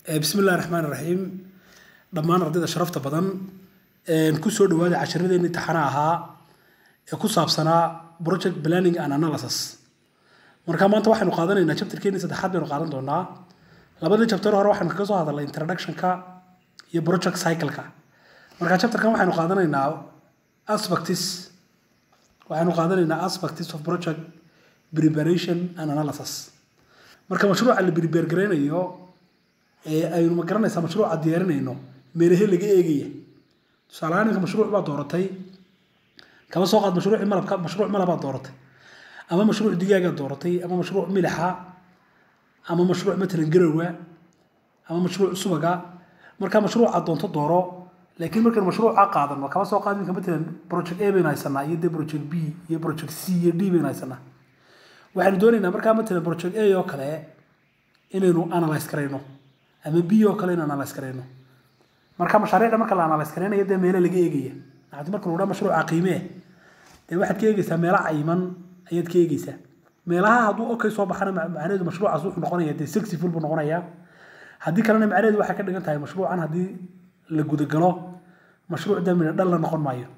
bismi illahi raxmaan raxiim dhammaan ardayda sharafta badan kusoo dhawaada casharadeenii taxana ahaa ee ku saabsanaa project planning and analysis marka maanta waxaynu qaadanaynaa chapterkeenii saddexaad baynu qaadan doonaa labadii chapter hore waxaynu kaga soo hadalnay introductionka iyo project cycle-ka marka chapterkan waxaynu qaadanaynaa aspects waxaynu qaadanaynaa aspects of project preparation and analysis marka mashruuca la prepare garaynayo ee aynu ma garanaysaa mashruuca diyaarinayno meelahe laga eegaya tusaalahaan ninka mashruuc baa dooratay kaba soo qaad mashruucii malabka mashruuc malabaad dooratay ama mashruuc digaagaa dooratay ama mashruuc milixa ama mashruuc matalan garowa ama mashruuc subaga marka mashruuca doonto dooro laakiin markaynu mashruuca qaadano kaba soo qaad ninka matalan project a baynu haysanaa iyo de project b iyo project c iyo d baynu haysanaa waxaynu doonaynaa markaa matalan project a oo kale inaynu analyze karayno ama b oo kale inaynu analyze karayno marka mashaariicda marka la analyze karaynayo dee meelo laga eegaya maxaad marka lagu dhaa mashruuca qiimee dee waxaad ka eegaysaa meelo cayiman ayaad ka eegaysaa meelaha hadduu okay soo baxana macnaheedu mashruucaas wuxuu noqonaya dee successful buu noqonayaa haddii kalena macnaheedu waxay ka dhigan tahay mashruucan haddii la gudagalo mashruuc dee midho dhal la noqon maayo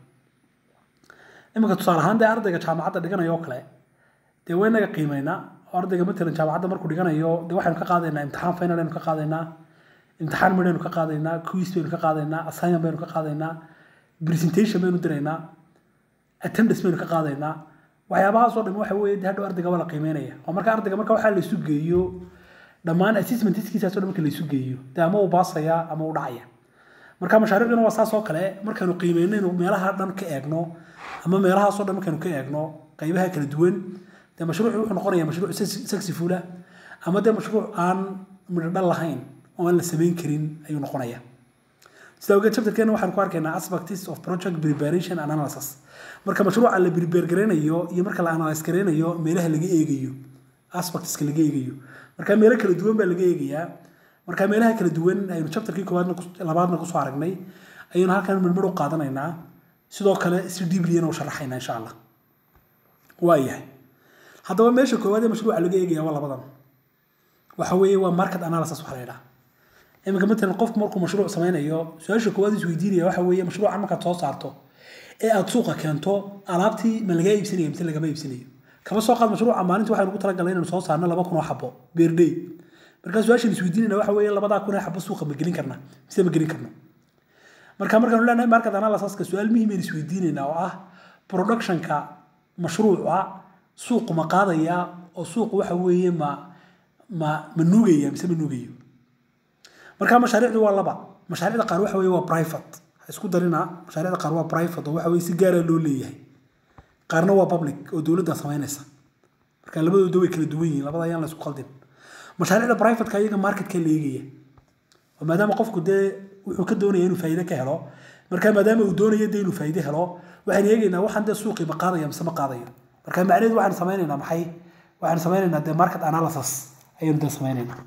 iminka tusaale ahaan dee ardayga jaamacadda dhiganaya oo kale dee waynaga qiimeynaa oo ardayga matalan jaamacadda markuu dhiganayo dee waxaynu ka qaadaynaa imtixaan final aynu ka qaadaynaa imtixaan midhaynu ka qaadaynaa quiz baynu ka qaadaynaa assignment baynu ka qaadaynaa presentation baynu diraynaa attendance baynu ka qaadaynaa waxyaabahaasoo dhan waxa weeye hadhow ardayga waa la qiimeynaya oo marka ardayga marka waxaa la isu geeyo dhammaan assessmentskiisaasoo dhan marka la isu geeyo dee ama uu baasaya ama uu dhacaya marka mashaariicduna waa saas oo kale markaynu qiimeynaynu meelaha dhan ka eegno ama meelahaasoo dhan markaynu ka eegno qaybaha kala duwan dee mashruucu wuxuu noqonaya mashruuc successful ama dee mashruuc aan midho dhal lahayn oo aan la samayn karin ayuu noqonaya sida ogeed chapterkeena waxaan ku arkaynaa aspects of project preparation and analysis marka mashruuca la prepare garaynayo iyo marka la analyze garaynayo meelaha laga eegayo aspectska laga eegayo marka meelo kala duwan baa laga eegayaa marka meelaha kala duwan aynu chapterkii koowaadna labaadna kusoo aragnay ayaynu halkan midmid u qaadanaynaa sidoo kale si deebliyana u sharaxaynaa insha allah waayahay haddaba meesha koowaad ee mashruuca laga eegaya waa labadan waxa weeye waa market analysis waxa la yidhaha iminka matalan qofku markuu mashruuc sameynayo su-aasha koowaad is weydiinaya waxa weeye mashruucan markaad soo saarto ee aad suuqa keento alaabtii ma lagaa iibsanaya mise lagama iibsanayo kama soo qaad mashruuca maalintii waxaynu ku talagalnay inaynu soo saarno laba kun oo xabo beerdey markaa su-aashan is weydiinayna waxa weeye labadaa kun ee xabo suuqa ma gelin karna mise ma gelin karno marka markaanu leenahay market analysiska su-aal muhiim aynu is weydiinaynaa oo ah productionka mashruuca suuqu ma qaadaya oo suuqu waxa weeye ma ma ma nuugaya mise ma nuugayo marka mashaariicdu waa laba mashaariicda qaar waxa weeye waa private isku darina mashaariicda qaar waa private oo waxa weeye si gaara loo leeyahay qaarna waa public oo dowladda samaynaysa marka labadooda way kala duwan yihiin labada ayaan la isku qaldin mashaariicda private-ka iyaga marketka la eegaya oo maadaama qofku dee wuxuu ka doonaya inuu faa'iido ka helo marka maadaama uu doonayo dee inuu faa'iido helo waxaan eegaynaa waxaan dee suuqii ma qaadaya mise ma qaadayo marka macnaheedu waxaan samaynaynaa maxay waxaan samaynaynaa dee market analysis ayaynu dee samaynaynaa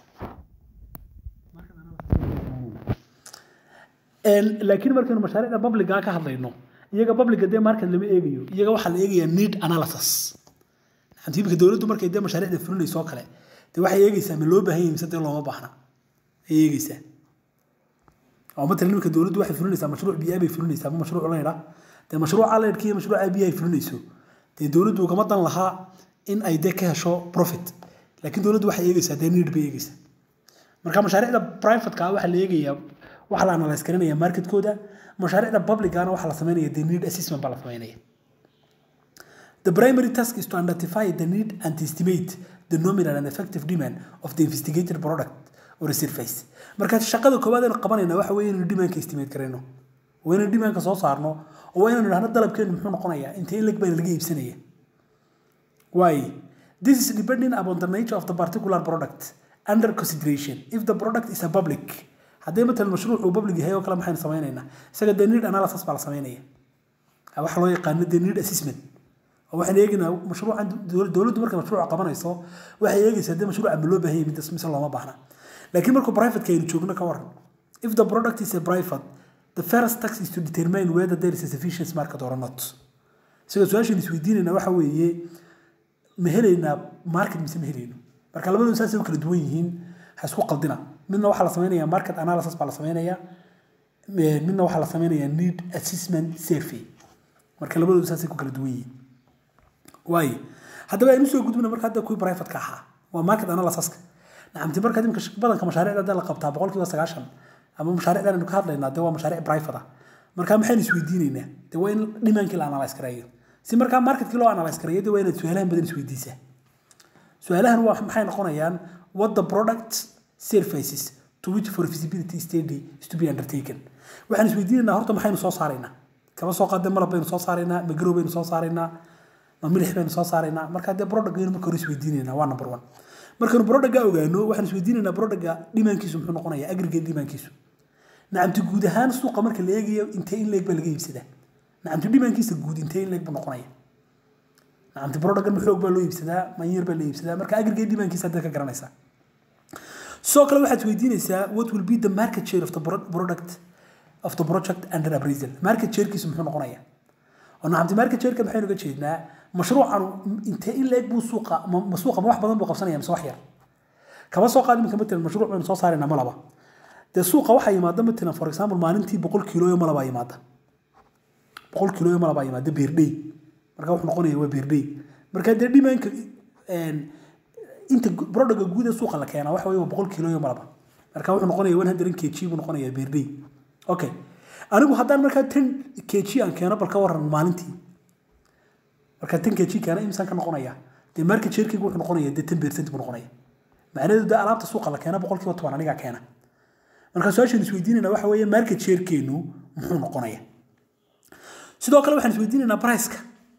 laakiin markaynu mashaariicda publica ka hadlayno iyaga publica dee market lama eegayo iyaga waxaa la eegayaa need analysis imika dowladdu markay dee mashaariicda fulinayso oo kale dee waxay eegaysaa ma loo baahan yahay mise dee looma baahna ay eegaysaa oo matalan imika dowladdu waxay fulinaysaa mashruuc biyaa bay fulinaysaa ama mashruuc laydha dee mashruuca laydhka iyo mashruuca biya ay fulinayso dee dowladdu ugama dan lahaa in ay dee ka hesho profit laakiin dowladdu waxay eegaysaa dee need bay eegaysaa marka mashaariicda privateka waxaa la eegayaa waxaa la analyze garanaya marketkooda mashaariicda publicana waxaa la sameynaya the need assessment baa la sameynaya The primary task is to identify the need and estimate the nominal and effective demand of the investigated product or service. Marka shaqada koowaad aynu qabanayna waxa weeye inaynu demandka estimate garayno. Waa inaynu demandka soo saarno oo waa inaynu idhahno dalabkeenu muxuu noqonayaa intee in leg baa laga iibsanaya. Why? This is depending upon the nature of the particular product under consideration. If the product is a public, haddii matalan mashruuc uu public yahay oo kale maxaynu sameynaynaa isaga the need analysis baa la sameynaya waxa loo yaqaano the need assessment waxaan eegaynaa mashruucan dowladdu markay mashruuca qabanayso waxay eegaysaa dee mashruuca ma loo baahan yahay midas mise looma baahna laakiin markuu privateka aynu joogno ka waran if the product is a private the first tax is to determine whether there is a sufficient market or not isaga su-aashan isweydiinayna waxa weeye ma helaynaa market mise ma helayno marka labadoodu saasay u kala duwan yihiin ha isku qaldina midna waxaa la sameynaya market analysis baa la sameynaya midna waxaa la sameynaya need assessment survey marka labadoodu saasay ku kala duwan yihiin waaye haddaba aynu soo gudbina marka hadda kuwii private-ka ahaa waa market analysiska nacamti marka imika badanka mashaariicda hadda la qabtaa boqolkiiba sagaashan ama mashaariicdan aynu ka hadlaynaa dee waa mashaariic private ah marka maxaynu isweydiinaynaa dee waa in dhimaankii la analyse gareeyo si markaa marketkii loo analyse gareeyo dee waa inaad su-aalahan badan isweydiisaa su-aalahan waa maxay noqonayaan what the product services to which for feasibility study is to be undertaken waxaan isweydiinaynaa horta maxaynu soo saaraynaa kaba soo qaadee malab baynu soo saaraynaa ma garow baynu soo saaraynaa ma milix baynu soo saaraynaa marka dee productgaynu marka hore isweydiinaynaa waa number one markaynu productga ogaano waxaan isweydiinaynaa productga dhimaankiisu muxuu noqonayaa aggregate dhimaankiisu nacamti guud ahaan suuqa marka la eegayo intee in leeg baa laga iibsadaa nacamti dhimaankiisa guud intee in leeg buu noqonaya nacamti productgan maxoog baa loo iibsadaa manyar baa la iibsadaa marka aggregate dhimaankiisa haddaad ka garanaysaa sidoo kale waxaad isweydiinaysaa what will be the market share of the product of the project under appraisal market sharekiisu muxuu noqonaya oo nacamti market shareka maxaynu uga jeednaa mashruucan intee in leeg buu suuqa ma suuqa ma wax badan buu qabsanaya mise wax yar kaba soo qaad iminka matalan mashruuc baynu soo saaraynaa malaba dee suuqa waxaa yimaada matalan for example maalintii boqol kiilooyo malabaa yimaada boqol kiilooyo malabaa yimaada beerdhey marka wuxuu noqonaya waa beerdhey marka dee dhimaanka inta productga guud ee suuqa la keenaa waxa weye waa boqol kiilooyo malaba marka wuxuu noqonaya one hundred kg buu noqonaya beerdhey okay anigu haddaan markaa ten kg aan keeno bal ka waran maalintii marka ten kg keena imsaan ka noqonaya dee market sharekeyga wuxuu noqonaya dee ten percent buu noqonaya macnaheedu dee alaabta suuqa la keena boqolkiiba toban anigaa keena marka su-aashaan isweydiinayna waxa weeye market sharekeenu muxuu noqonaya sidoo kale waxaan isweydiinaynaa priceka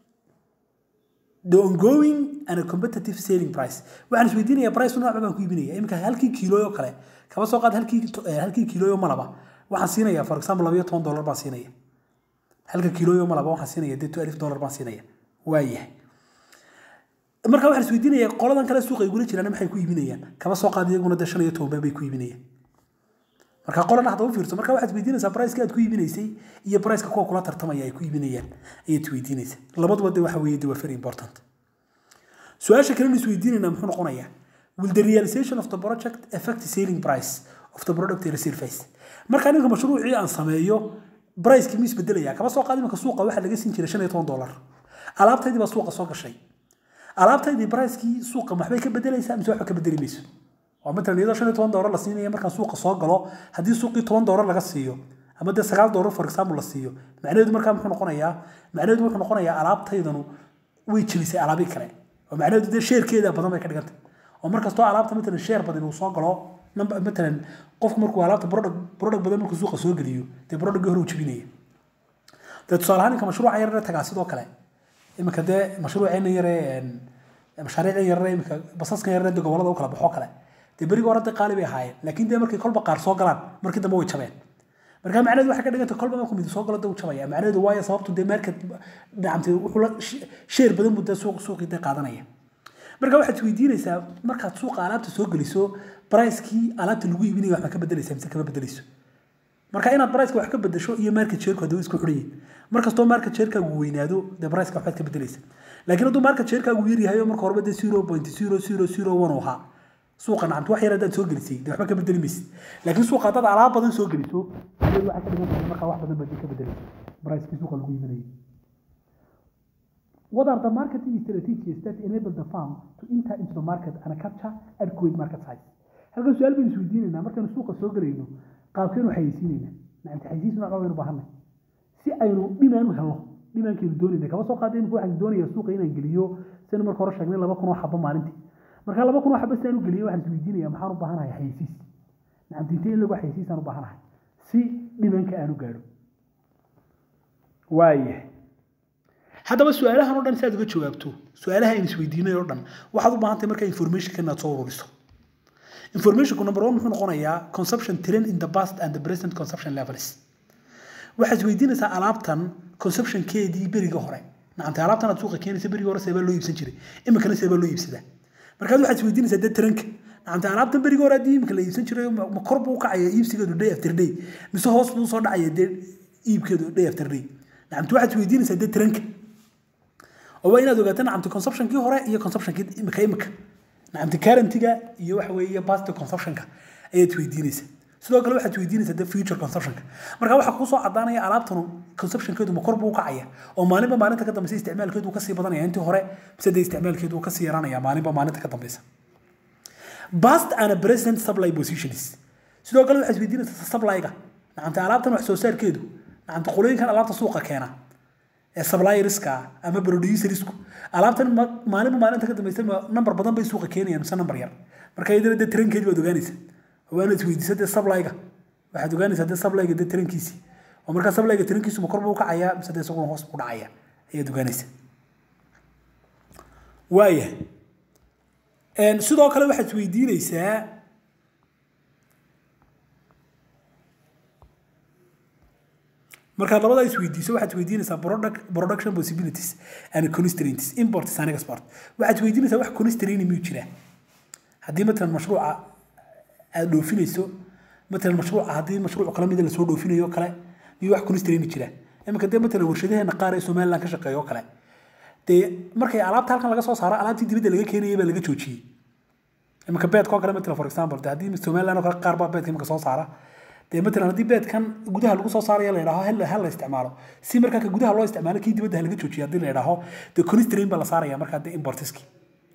the ongoing and a competitive selling price waxaan isweydiinaya price nooc baan ku iibinaya iminka halkii kiilooyo kale kaba soo qaad halkii halkii kiilooyo malaba waxaan siinaya for example labayo toban dollar baan siinaya halka kiilooyo malaba waxaan siinaya dee alif dollar baan siinaya waayahay marka waxaan isweydiinaya qoladan kale suuqa ay gula jiraan maxay ku iibinayaan kaba soo qaad iyaguna dee shan iyo toban bay ku iibinayaan marka qolana hadda u fiirso marka waxaad isweydiinaysaa priceka aad ku iibinaysay iyo priceka kuwa kula tartamaya ay ku iibinayaan ayaad isweydiinaysaa labaduba de waxa weeye de waa very important su-aasha kalena isweydiinayna muxuu noqonayaa will the realization of the project affect the selling price of the product or service marka ninka mashruucii aan sameeyo pricekii ma isbedelaya kaba soo qaad imanka suuqa waxaa laga siin jiray shan iyo toban dollar alaabtaydii baa suuqa soo gashay alaabtaydii pricekii suuqa maxbay ka bedelaysaa mise waxba ka bedeli mayso waa matalan iyadoo shan iyo toban doolar la siinaya markaan suuqa soo galo haddii suuqii toban doolar laga siiyo ama dee sagaal doolar for example la siiyo macnaheedu markaa muxuu noqonayaa macnaheedu wuxuu noqonayaa alaabtaydanu way jebisay alaabii kale oo macnaheedu dee sheerkeeda badan bay ka dhigantay oo markastoo alaabta matalan sheer badan uu soo galo matalan qofku markuu alaabta product product badan markuu suuqa soo geliyo dee productgii hore uu jebinaya dee tusaale ahaan inka mashruuca yarare tagaa sidoo kale iminka dee mashruuceena yare mashaariicdan yarare iminka basaskan yarare dee gobolada u kala baxoo kale dee berigi hore dee qaali bay ahaayeen laakiin dee markay kolba qaar soo galaan markii dambe way jabeen marka macnaheedu waxay ka dhigantay kolba markuu mid soo galo dee uu jabaya macnaheedu waayo sababtu dee market dhacamtay wuxuu la sheer badan buu dee suuq suuqii dee qaadanaya marka waxaad isweydiinaysaa markaad suuqa alaabta soo geliso pricekii alaabta lagu iibinaya waxba ka bedelaysa mise kama bedelayso marka inaad priceka wax ka bedesho iyo market shareku hadda isku xidhan yihin markastoo market sharekaagu weynaado dee priceka waxbaad ka bedelaysa laakiin hadduu market sharekaagu yar yahay oo marka horeba dee zero point zero zero zero one ahaa suuqa nacamti wax yar haddaad soo gelisay dee waxba ka bedeli maysid laakiin suuqa haddaad alaab badan soo geliso adeed waxaa ka dhigan tahay markaa wax badan baad ka bedelaysa pricekii suuqa lagu iibinayay What are the marketing strategies that enable the farm to enter into the market and capture adequate market size? halkan su-aal baynu isweydiinaynaa markaynu suuqa soo galayno qaabkeenu xayeysiinaynaa nacamti xayeysiis nooc baynu baahanay si aynu dhimaan u helno dhimaankaynu doonayna kaba soo qaadeen waxaan doonaya suuqa inaan geliyo sinu marka hore sheegnay laba kun oo xabo maalintii marka laba kun oo xabo sidaan u geliyo waxaan isweydiinaya maxaan u baahanahay xayeysiis nacamti intee in lagu xayeysiisaan u baahanahay si dhimaanka aan u gaadho waayahay haddaba su-aalahan oo dhan si aad uga jawaabto su-aalaha aynu isweydiinay oo dhan waxaad u baahan tahay markaa informationka inaad soo ururiso informationku number one muxuu noqonayaa consumption trend in the past and the present consumption levels waxaad isweydiinaysaa alaabtan consumptionkeedii beriga hore nacamta alaabtan aad suuqa keenaysa berigii hore seebaa loo iibsan jiray iminkana seebaa loo iibsadaa markaad waxaad isweydiinaysaa dee taranka nacamta alaabtan berigii hore haddii iminka la iibsan jiray ma kor buu u kacaya iibsigeedu day after day mise hoos buu soo dhacaya dee iibkeedu day after day nacamta waxaad isweydiinaysaa dee taranka oo waa inaad ogaato nacamta consumptionkii hore iyo consumptionkii imika imika nacamti currentiga iyo waxa weeye past consumptionka ayaad weydiinaysa sidoo kale waxaad weydiinaysaa de future consumptionka marka waxaa kusoo cadaanaya alaabtan consumptionkeedu ma kor buu u kacaya oo maalinba maalinta ka dambeysa isticmaalkeedu uu kasii badanaya intii hore mise de isticmaalkeedu uu kasii yaraanaya maalinba maalinta ka dambeysa past and present supply positions sidoo kale waxaad weydiinaysaa supplyga nacamta alaabtan wax soo saarkeedu nacamta qolooyinkan alaabta suuqa keena ee supplierska ama producersku alaabtan maalinba maalinta ka dambeysa number badan bay suuqa keenayaan mise number yar marka iyadana dee tarankeedi baad ogaanaysa waana isweydiisa dee supplyga waxaad ogaanaysaa dee supplyga dee tarankiisii oo markaa supplyga tarankiisu ma kor buu kacayaa mise dee isaguna hoos buu dhacaya ayaad ogaanaysa waaya sidoo kale waxaad isweydiinaysaa markaad labadaa isweydiiso waxaad weydiinaysaa production possibilities and constraints imports and export waxaad weydiinaysaa wax constrain miyuu jiraa haddii matalan mashruuca aad dhoofinayso matalan mashruuca haddii mashruuc kala mida lasoo dhoofinayo kale miyuu wax constrain jiraa iminka dee matalan warshadeheena qaar ee somaliland ka shaqeeya oo kale dee markay alaabta halkan laga soo saaro alaabtii dibadda laga keenayay baa laga joojiyey iminka beedka oo kale matalan for example de haddii somaliland oo kale qaar baa beedka iminka soo saara dee matalan haddii beedkan gudaha lagu soo saaraya la yidhaaho hel hel la isticmaalo si markaa ka gudaha loo isticmaalo kii dibadda laga joojiyo haddii la yidhaaho dee constrain baa la saaraya markaa dee importiski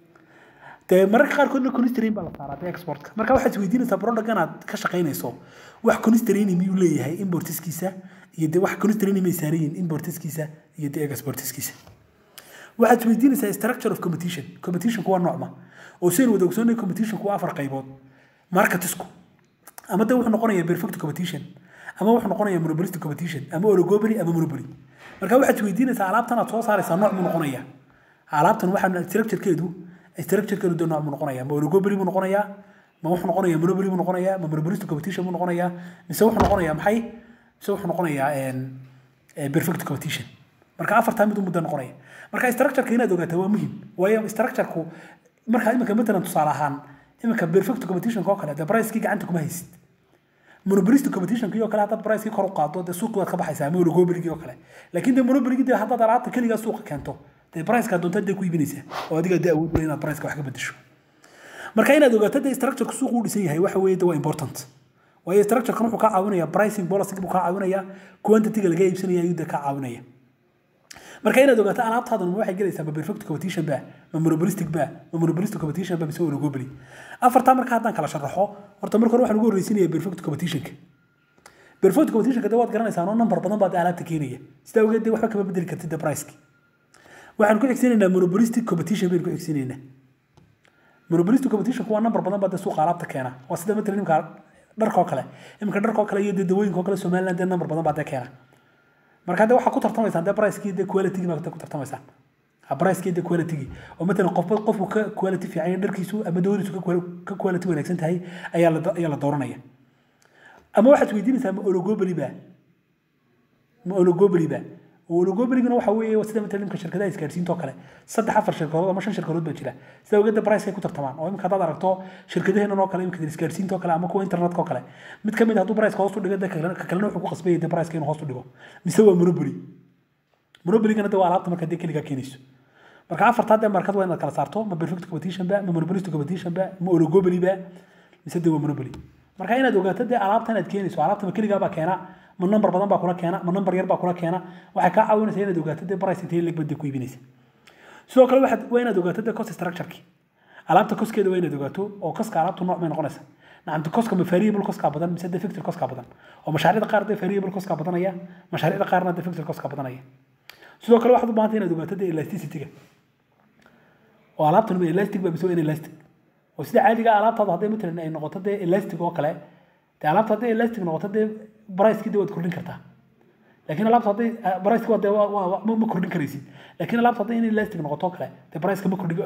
dee mararka qaarkoodna constrain baa la saaraa dee exportka marka waxaad isweydiinaysaa product inaad ka shaqaynayso wax constrain miyuu leeyahay importiskiisa iyo dee wax constrain may saaran yihiin importiskiisa iyo dee exportiskiisa waxaad isweydiinaysaa structure of competition competitionku waa noocma oo sidayn wada ogsoonay competitionku waa afar qaybood marketisku ama de wuxuu noqonayaa perfect competition ama wuxuu noqonayaa monopolistic competition ama oligopoly ama monopoly marka waxaad isweydiinaysaa alaabtan aad soo saaraysaa nooc mu noqonaya alaabtan waxaa structurekeedu structurekeedu de nooc mu noqonaya ma oligopoly mu noqonayaa ma wuxuu noqonayaa monopoly mu noqonayaa ma monopolistic competition mu noqonayaa mise wuxuu noqonayaa maxay mise wuxuu noqonayaa perfect competition marka afartaa mid muddo noqonaya marka structureka inaad ogaataa waa muhim waayo structureku markaa iminka matalan tusaale ahaan iminka perfect competitionka oo kale dee pricekii gacanta kuma haysid monopolistic competitionkii oo kale haddaad pricekii kor u qaado dee suuqii waad ka baxaysaa ama oligopoligii oo kale laakiin dee monopoligii dee haddaad alaabta keligaa suuqa keento dee priceka doonta dee ku iibinaysaa oo adiga dee awood inaad priceka wax ka bedesho marka inaad ogaato dee structureka suuqu u dhisan yahay waxa weeye de waa important waayo structurekan wuxuu kaa caawinayaa pricing policy buu kaa caawinayaa quantityga laga iibsanaya ayuu dee kaa caawinaya marka inaad ogaato alaabtaadan ma waxay gelaysaa ma perfect competition ba ma monopolistic ba ma monopolistic competition ba mise oligopoly afartaa marka haddaan kala sharaxo horta marka hore waxaan ugu horreysinaya perfect competitionka perfect competitionka de waad garanaysaa noo number badan baad alaabta keenaya sidaa ogeed de waxba kama bedeli kartid de priceki waxaan ku xigsiinaynaa monopolistic competition baynu ku xigsiinaynaa monopolistic competitionku waa number badan baa de suuqa alaabta keena waa sida matalan imka dharkoo kale imika dharkoo kale iyo de dawooyinka oo kale somaliland dee number badan baa de keena marka de waxaa ku tartamaysaan de pricekii de qualitygii baa ku tartamaysaan pricekii de qualitygii oo matalan qofba qofku ka quality fiican yahay dharkiisu ama dawadiisu ka quality wanaagsan tahay ayaa la ayaa la dooranaya ama waxaad weydiinaysaa ma oligopoly ba ma oligopoly ba oligopoligana waxa weeye sida matalan imka shirkadaha isgaadhsiinta oo kale saddex afar shirkadood ama shan shirkadood baa jira sida ogeeda pricekay ku tartamaan oo imka haddaad aragto shirkadaheenan oo kale imka isgaadhsiinta oo kale ama kuwa internetka oo kale mid ka mid hadduu priceka hoos u dhigo de ka kalena wuxuu ku qasbayay de priceka inuu hoos u dhigo mise waa monopoly monopoligana de waa alaabta marka dee keligaa keenayso marka afartaa dee markad waa inaad kala saarto ma perfect competition ba ma monopolistic competition ba ma oligopoly ba mise de waa monopoly marka inaad ogaato dee alaabtan aad keenayso alaabta ma keligaa baa keena ma number badan baa kula keena ma number yar baa kula keena waxay kaa caawinaysaa inaad ogaato dee price intee leg bad ku iibinaysa sidoo kale waxaad waa inaad ogaato dee cost structureki alaabta coskeeda waa inaad ogaato oo coska alaabtu nooc may noqonaysa nacamta coska ma variable coskaa badan mise dee fixed coskaa badan oo mashaariicda qaar dee variable coskaa badanaya mashaariicda qaarna dee fixed coskaa badanaya sidoo kale waxaad u baahantay inaad ogaato dee elasticity-ga oo alaabtan ma elastic ba mise waa in elastic oo sida caadiga alaabtaadu hadday matalan ay noqoto dee elastic oo kale dee alaabta hadday elastic noqoto dee pricekii dee waad kordhin kartaa laakiin alaabta hadday priceki waa dee ma kordhin karaysid laakiin alaabta hadday in elastic noqoto oo kale dee priceka ma kordhin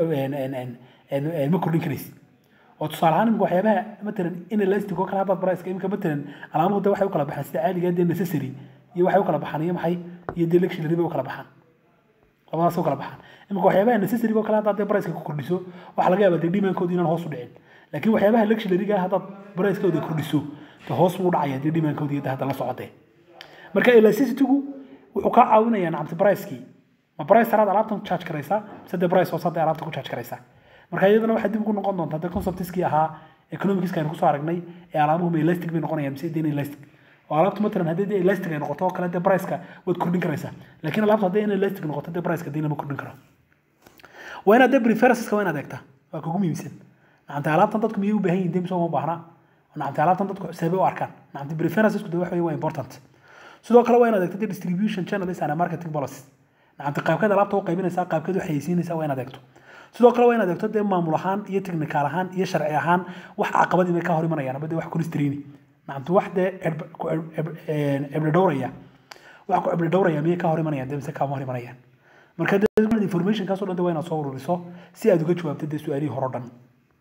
ma kordhin karaysid oo tusaale ahaan imika waxyaabaha matalan in elastic oo kale haddaad priceka imika matalan alaamuhu dee waxay u kala baxaan sida caadiga dee necessary iyo waxay u kala baxaan iyo maxay iyo dee luxury bay u kala baxaan labadaas u kala baxaan imika waxyaabaha necessary oo kale haddaad dee priceka ku kordhiso waxaa laga yaabaa dee demandkooda inaan hoos u dhicin laakiin waxyaabaha luxury-ga haddaad pricekooda kordhiso dee hoos buu dhacaya dee demandkooda iyo hadda la socotee marka elasticity-gu wuxuu kaa caawinayaa nacamti pricekii ma price taraad alaabtan ku charge karaysaa mise dee price hoose hadda alaabta ku charge karaysaa marka iyadana waxay dib ugu noqon doontaa de conceptiskii ahaa economicska aynu kusoo aragnay ee alaabuhu ma elastic bay noqonayaan mise deen elastic oo alaabtu matalan haddii dee elastic ay noqoto oo kale dee priceka waad kordhin karaysaa laakiin alaabtu haddii in elastic noqoto dee priceka dee lama kordhin karo waa inaad dee preferenceska waa inaad eegtaa waa kugu muhiimsan nacamta alaabtan dadku miyay u baahan yihin dee mise uma baahna nacamta alaabtan dadku seebay u arkaan nacamta preferencesku dee waxa waa important sidoo kale waa inaad eegto dee distribution channels and marketing policy nacamta qaabkeed alaabta u qaybinaysaa qaabkeed u xayeysiinaysaa waa inaad eegto sidoo kale waa inaad eegto dee maamul ahaan iyo technical ahaan iyo sharci ahaan wax caqabadii bay ka hor imanayaan ama dee wax constraini nacamta wax dee cibli dhowraya wax ku cibli dhowraya miyay ka hor imanayaan dee mise kaama hor imanayaan marka dee informationkaas oo dhan dee waa inaad soo ururiso si aad uga jawaabto dee su-aalihii hore o dhan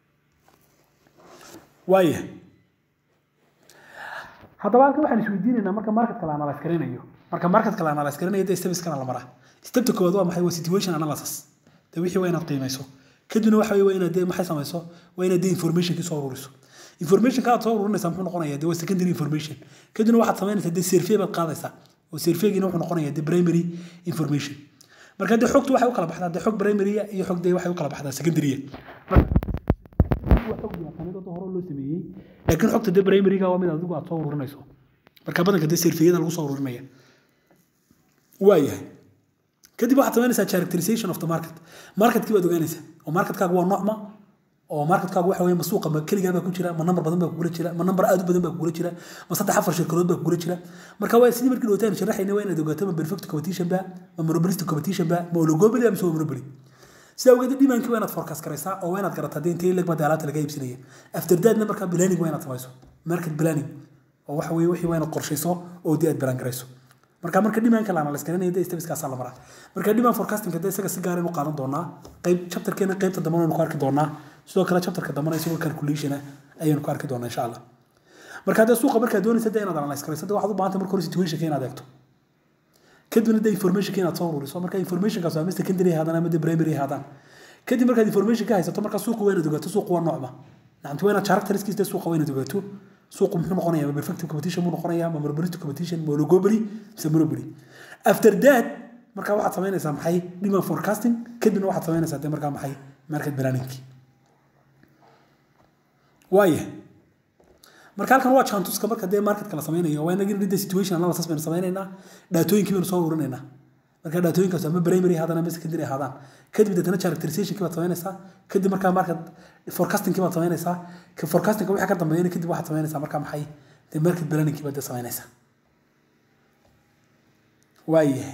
waaya haddaba halkan waxaan isweydiinaynaa marka marketka la analyse garanayo marka marketka la analyse garanayo dee stepskana la maraa stepta koowaad waa maxay waa situation analysis dee wixii waa inaad qiimayso kadibna waxa wey waa inaad dee maxay samayso waa inaad dee informationkii soo ururiso informationka aad soo ururinaysaa muxuu noqonayaa dee waa secondary information kadibna waxaad samaynaysaa dee survey baad qaadaysaa oo surveygiina wuxuu noqonayaa dee primary information marka dee xogtu waxay u kala baxdaa dee xog primary iyo xog dee waxay u kala baxdaa secondary hore loo sameeyey laakiin xogta dee primaryga waa mid adigu aad soo ururinayso marka badanka dee surveyada lagu soo ururinaya waayahay kadib waxaad samaynaysaa characterization of the market marketkii baad ogaanaysaa oo marketkaagu waa noocma oo marketkaagu waxa weye ma suuqa ma keligaa baa ku jira ma nambar badan baa kugula jira ma nambar aad u badan baa kugula jira ma saddex afar shirkadood baa kugula jira marka waa sidii markii dhawtaan sharaxayna waa inaad ogaato ma perfect competition ba ma monopolistic competition ba ma oligopoly ama waa monopoly sidaa ogeed dhimaankii waa inaad forecast garaysaa oo waa inaad garataa dee intee leg baa alaabta laga iibsanaya after thatna markaa planning waa inaad samayso market planning oo waxa weye wixii waa inaad qorshayso oo dee aad balan garayso marka marka dhimaanka la analyse garanaya dee stepskaasaa la maraa marka dhimaan forecastingka dee isaga si gaar aynu qaadan doonaa qayb chapterkeena qaybta dambana aynu ku arki doonaa sidoo kale chapterka dambana isagoo calculationa ayaynu ku arki doonaa insha allah marka dee suuqa markaad doonaysa dee inaad analyse garayso dee waxaad u baahanta marka hore situationka inaad eegto kadibna dee informationka inaad soo ururiso marka informationkaas waa mid secondary haadaan ama dee primary haadaan kadib markaad information ka haysato marka suuqa waa inaad ogaato suuqa waa noocma nacamti waa inaad characteriskiis dee suuqa waa inaad ogaato suuqu muxuu noqonayaa ma perfective competition muu noqonayaa ma monopolistic competition ma oligopoly mise monopoly after that marka waxaad samaynaysaa maxay demand forecasting kadibna waxaad samaynaysaa dee markaa maxay market planning waaya marka halkan waa chantuska marka dee marketka la samaynayo waa inagin dee situation analysis baynu samaynaynaa dhaatooyinkii baynu soo ururinaynaa marka dhaatooyinkaas ama primary haadaan ama secondary haadaan kadib deetana characterizationkii baad samaynaysaa kadib markaa market forecastingkii baad samaynaysaa forecastingka wixii ka dambeeyana kadib waxaad samaynaysaa markaa maxay dee market planningkii baad dee samaynaysaa waayahay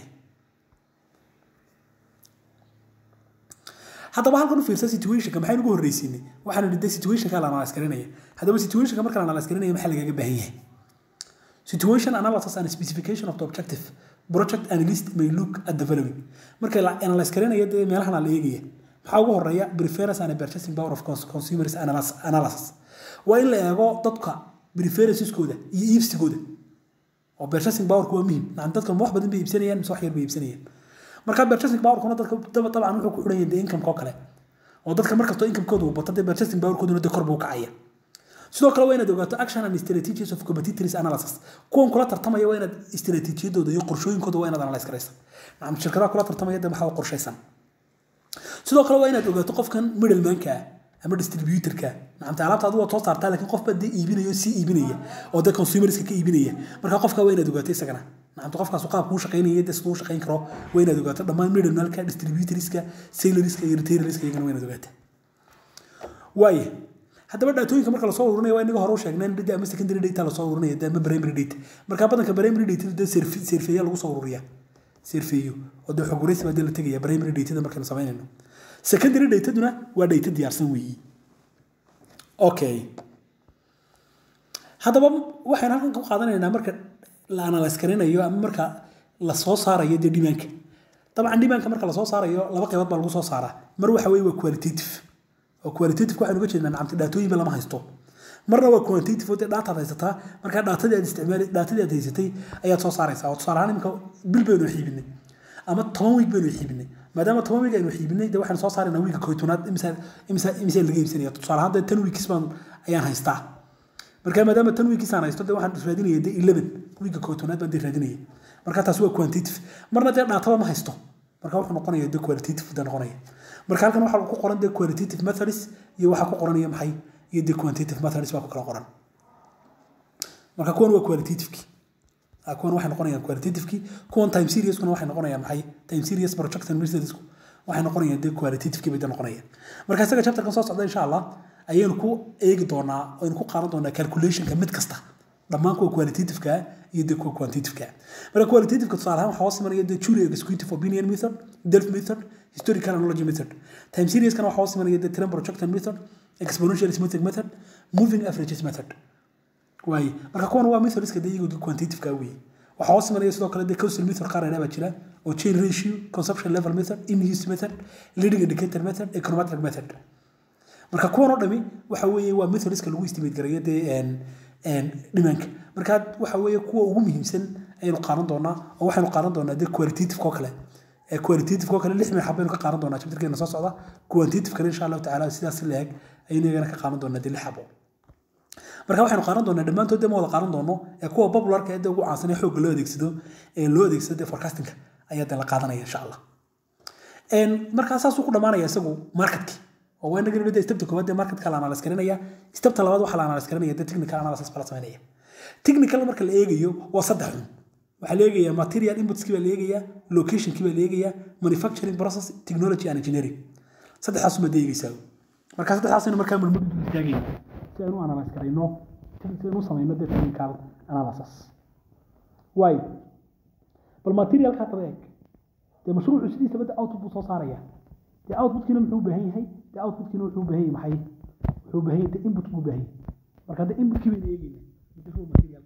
haddaba halkan u fiirsa situationka maxaynu ugu horreysiinay waxaanu nidhi situationka la analyse garanaya haddaba situationka marka la analyse garanaya maxaa lagaga baahan yahay situation analysis and specification of the objective project analyst may look at the following marka la analyse garanaya dee meelahan la eegaya maxaa ugu horeeya preference and purchasing power of consumers analysis waa in la eego dadka preferenceskooda iyo iibsigooda oo purchasing powerku waa muhim nacam dadka wax badan bay iibsanayaan mise wax yar bay iibsanayaan marka purchasing powerkuna dadka dabcan wuxuu ku xidhan yahay dee income-ka oo kale oo dadka markastoo income-kooda uu bato dee purchasing powerkooduna dee kor buu kacaya sidoo kale waa inaad ogaato action and strategies of competitors analysis kuwan kula tartamaya waa inaad istaraatiijiyadooda iyo qorshooyinkooda waa inaad analyse garaysa nacam shirkadaha kula tartamaya dee maxaa qorshaysan sidoo kale waa inaad ogaato qofkan middlemanka ah ama distributorka nacamta alaabta adigu waad soo saartaa laakiin qof baa dee iibinaya oo sii iibinaya oo dee consumerska ka iibinaya marka qofka waa inaad ogaato isagana nacamta qofkaas qaabka uu shaqaynaya dee siduu u shaqayn karo waa inaad ogaato dhammaan middlemanka distributorska sailorska iyo retailerska iyagana waa inaad ogaato waaye haddaba dhaatooyinka marka lasoo ururinayo waa inaga hore u sheegnay data ama secondary data lasoo ururinaya dee ama primary data marka badanka primary data dee serfeeya lagu soo ururiya serfeeyo oo dee xog waraysi baa dee la tegaya primary datada markaynu samaynayno secondary dataduna waa data diyaarsan weeyi okay haddaba waxaynu halkan ku qaadanaynaa marka la analyse garanayo ama marka la soo saarayo dee dhimaanka dabcan dhimaanka marka lasoo saarayo laba qaybood baa lagu soo saaraa mar waxa weeye waa qualitative oo qualitative waxaynu uga jeednaa nacamta dhaatooyinba lama haysto marna waa quantitative oo dee dhaataad haysataa markaa dhaatadii aad isticmaali dhaatadii aad haysatay ayaad soo saaraysaa oo tusaale ahaan imika bil baynu xiibinay ama toban wiig baynu xiibinay maadaama toban wiig aynu xiibinay dee waxaynu soo saaraynaa wiigga koytonaad imisa imisa imisa laga iibsanaya tusaale ahaan dee tan wiigkis baan ayaan haystaa marka maadaama tan wiigkis aan haysto dee waxaan raadinaya dee eleven wiigga koytonaad baan dee raadinaya marka taasi waa quantitative marna dee dhaataba ma haysto marka wuxuu noqonaya dee qualitative dee noqonaya marka halkan waxaa ku qoran dee qualitative methods iyo waxaa ku qoran iyo maxay iyo dee quantitative methods baa ku kala qoran marka kuwan waa qualitativeki kuwan waxay noqonayaan qualitativeki kuwan time seriouskuna waxay noqonayaan maxay time serious projection methodsku waxay noqonayaan dee qualitativeki bay noqonayaan marka isaga chapterkan soo socda insha allah ayaynu ku eegi doonaa aynu ku qaadan doonaa calculationka mid kasta dhammaan kuwa qualitativeka iyo dee kuwa quantitativeka marka qualitativeka tusaale ahaan waxaa hoos imanaya dee jury executive opinion method delf method historical analogy method time seriouskana waxaa hoos imanaya dee trend projection method exponential arithmetic method moving averages method waaye marka kuwan waa methodska dee iyagu quantitativeka weeye waxaa hoos imanaya sidoo kale dee causal method qaar dheeraa baa jira oo chain ratio consumption level method in use method leading indicator method econometric method marka kuwan oo dhami waxa weeye waa methodska lagu estimate gareeyo dee dhimanka marka waxa weeye kuwa ugu muhiimsan ayaynu qaadan doonaa oo waxaynu qaadan doonaa dee qualitative oo kale qualitative oo kale lix mil xabaynu ka qaadan doonaa chapterkeena soo socda quantitative-kana insha allahu tacaala sidaas la-eg ayaynu iyagana ka qaadan doonaa dee lix xabo marka waxaynu qaadan doonaa dhammaantood dee ma wada qaadan doono ee kuwa popularka ee dee ugu caansan ee xoogga loo adeegsado ee loo adeegsado dee forecastingka ayaa dee la qaadanaya insha allah markaa saasuu ku dhammaanaya isagu marketkii oo waa inaga nidhi stepta koowaad dee marketka la analyse garanaya stepta labaad waxaa la analyse garanaya dee technical analysis baa la samaynaya technical marka la eegayo waa saddex xun waxaa la eegayaa material inputskii baa la eegayaa locationkii baa la eegayaa manufacturing process technology and engineering saddexdaas uma deegaysaa marka saddexdaasaynu markaa mulmud istaagayna si aynu analyse garayno si aynu samayno dee technical analysis waayo bal materialka hadaba eeg dee mashruucu sidiisaba dee output buu soo saaraya dee outputkiina muxuu u baahan yahay dee outputkiina wuxuu u baahan yahay maxay wuxuu u baahan yahay dee input buu u baahan yahay marka dee inputkii baynu eegayna dee raw material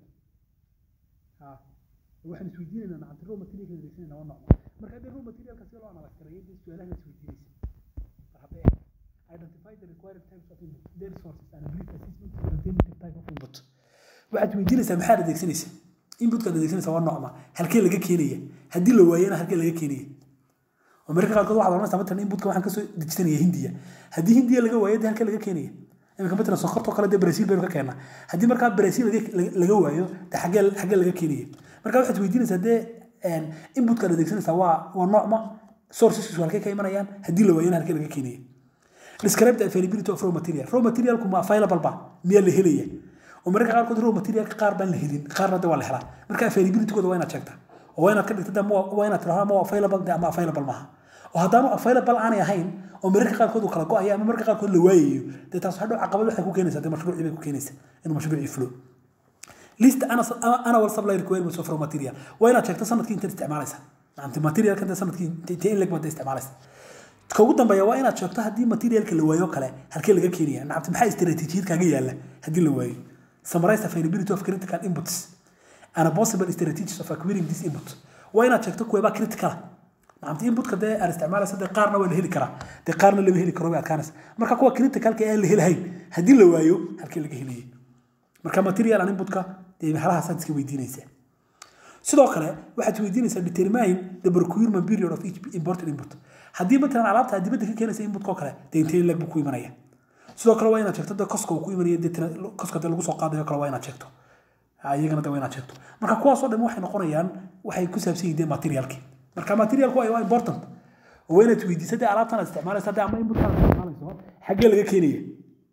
ha waxaan isweydiinaynaa nacanta raw materialka adeegsanayna waa nooc marka dee raw materialka si loo analyse gareeyo dee su-aalaha isweydiinaysa mar hadda eeg identify the required types of input their sources and brief assessment of alternative type of input waxaad weydiinaysaa maxaad adeegsanaysaa inputkaad adeegsanaysaa waa noocma halkee laga keenaya haddii la waayana halkee laga keenaya oo mararka qaarkood waxaad oranaysaa matalan inputka waxaan kasoo dejisanaya hindiya haddii hindiya laga waayo dee halkee laga keenaya iminka matalan sokortoo kale dee brazil baynu ka keennaa haddii markaa brazil laga waayo dee xaggee xaggee laga keenaya marka waxaad weydiinaysaa dee inputkaad adeegsanaysaa waa waa noocma sourceskiisu halkee ka imanayaan haddii la waayana halkee laga keenaya describe the availability of raw material raw materialku ma available ba miyaa la helaya oo mararka qaarkood raw materialka qaar baan la helin qaarna de waa la helaa marka availabilitygooda waa inaad sheegtaa oo waa inaad ka dhigta waa inaad tiraahdaa ma available de ama available maaha oo haddaanu available aanay ahayn oo mararka qaarkood uu kala go-ayo ama mararka qaarkood la waayayo dee taas hadhow caqabad waxay ku keenaysaa dee mashruucii bay ku keenaysaa inuu mashruucii fulo list annual supply requirements of raw material waa inaad sheegto sanadkii intaad isticmaalaysa maanta materialka dee sanadkii intee in leg baad isticmaalaysa ka ugu dambeeya waa inaad sheegto haddii materialka la waayo kale halkee laga keenaya nacabti maxaa istaraatiijiyad kaaga yaala haddii la waayo summarize availability of critical inputs and a possible strategies of acquiring this input waa inaad sheegto kuweebaa critical nacamti inputka dee aad isticmaalaysa dee qaarna waa la heli karaa dee qaarna lama heli karo way adkaanaysa marka kuwa criticalka aan la helahayn haddii la waayo halkee laga helayay marka material and inputka dee meelahaasaad iska weydiinaysaa sidoo kale waxaad weydiinaysaa determine the procurement period of each important input haddii matalan alaabta aad dibadda ka keenaysa inputka oo kale dee intee leg buu ku imanaya sidoo kale waa inaad sheegto dee koska uu ku imanaya dee koska dee lagu soo qaadayo kale waa inaad sheegto iyagana dee waa inaad sheegto marka kuwaasoo dhan waxay noqonayaan waxay ku saabsan yihiin dee materialki marka materialku waa important oo waa inaad weydiisa dee alaabtan aad isticmaalaysa dee ama inputkan aad isticmaalayso xaggee laga keenaya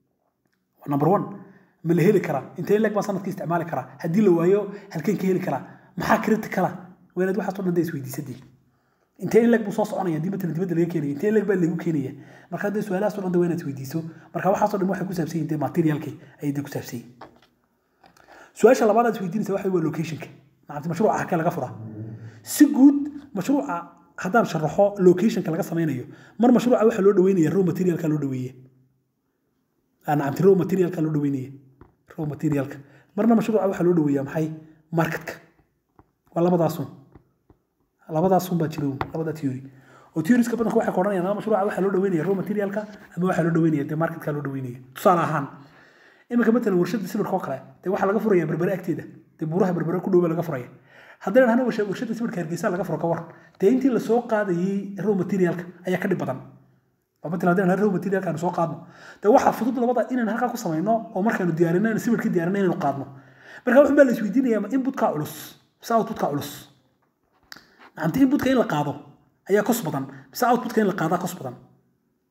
number one ma la heli karaa intee leg baa sanadkii isticmaali karaa haddii la waayo halkeen ka heli karaa maxaa criticala waa inaad waxaasoo dhan dee isweydiisadii intee in leg buu soo soconaya haddii matalan dibadda laga keenaya intee in leg baa lagu keenaya marka dee su-aalahaasoo dhan dee waa inaad isweydiiso marka waxaasoo dhan waxay ku saabsan yihin dee materialki ayay dee ku saabsan yihin su-aasha labaad aad isweydiinaysa waxa waa locationka maanta mashruuca halkee laga furaa si guud mashruuca haddaan sharaxo locationka laga samaynayo mar mashruuca waxaa loo dhaweynaya raw materialka loo dhaweeye nacamti raw materialka loo dhaweynaya raw materialka marna mashruuca waxaa loo dhaweeyaa maxay marketka waa labadaasun labadaasun baa jira labada theory oo theorieska badanka waxay odhanayaan ama mashruuca waxaa loo dhaweynaya raw materialka ama waxaa loo dhaweynaya dee marketka loo dhaweynaya tusaale ahaan iminka matalan warshada sibirka oo kale dee waxaa laga furaya berbere agteeda dee buuraha berbere ku dhowba laga furaya haddii dhahna warshada sibirka hargeysa laga furo ka war dee intii lasoo qaadayay raw materialka ayaa ka dhib badan oo matalan haddii dhahna raw materialka aanu soo qaadno dee waxaa fudud labada inaan halkaa ku samayno oo markaanu diyaarino inaan sibirka diyaarino inaynu qaadno marka wuxun baa la isweydiinayaa ma inputka culus mise outputka culus nacamti inputka in la qaado ayaa kos badan mise outputka in la qaadaa kos badan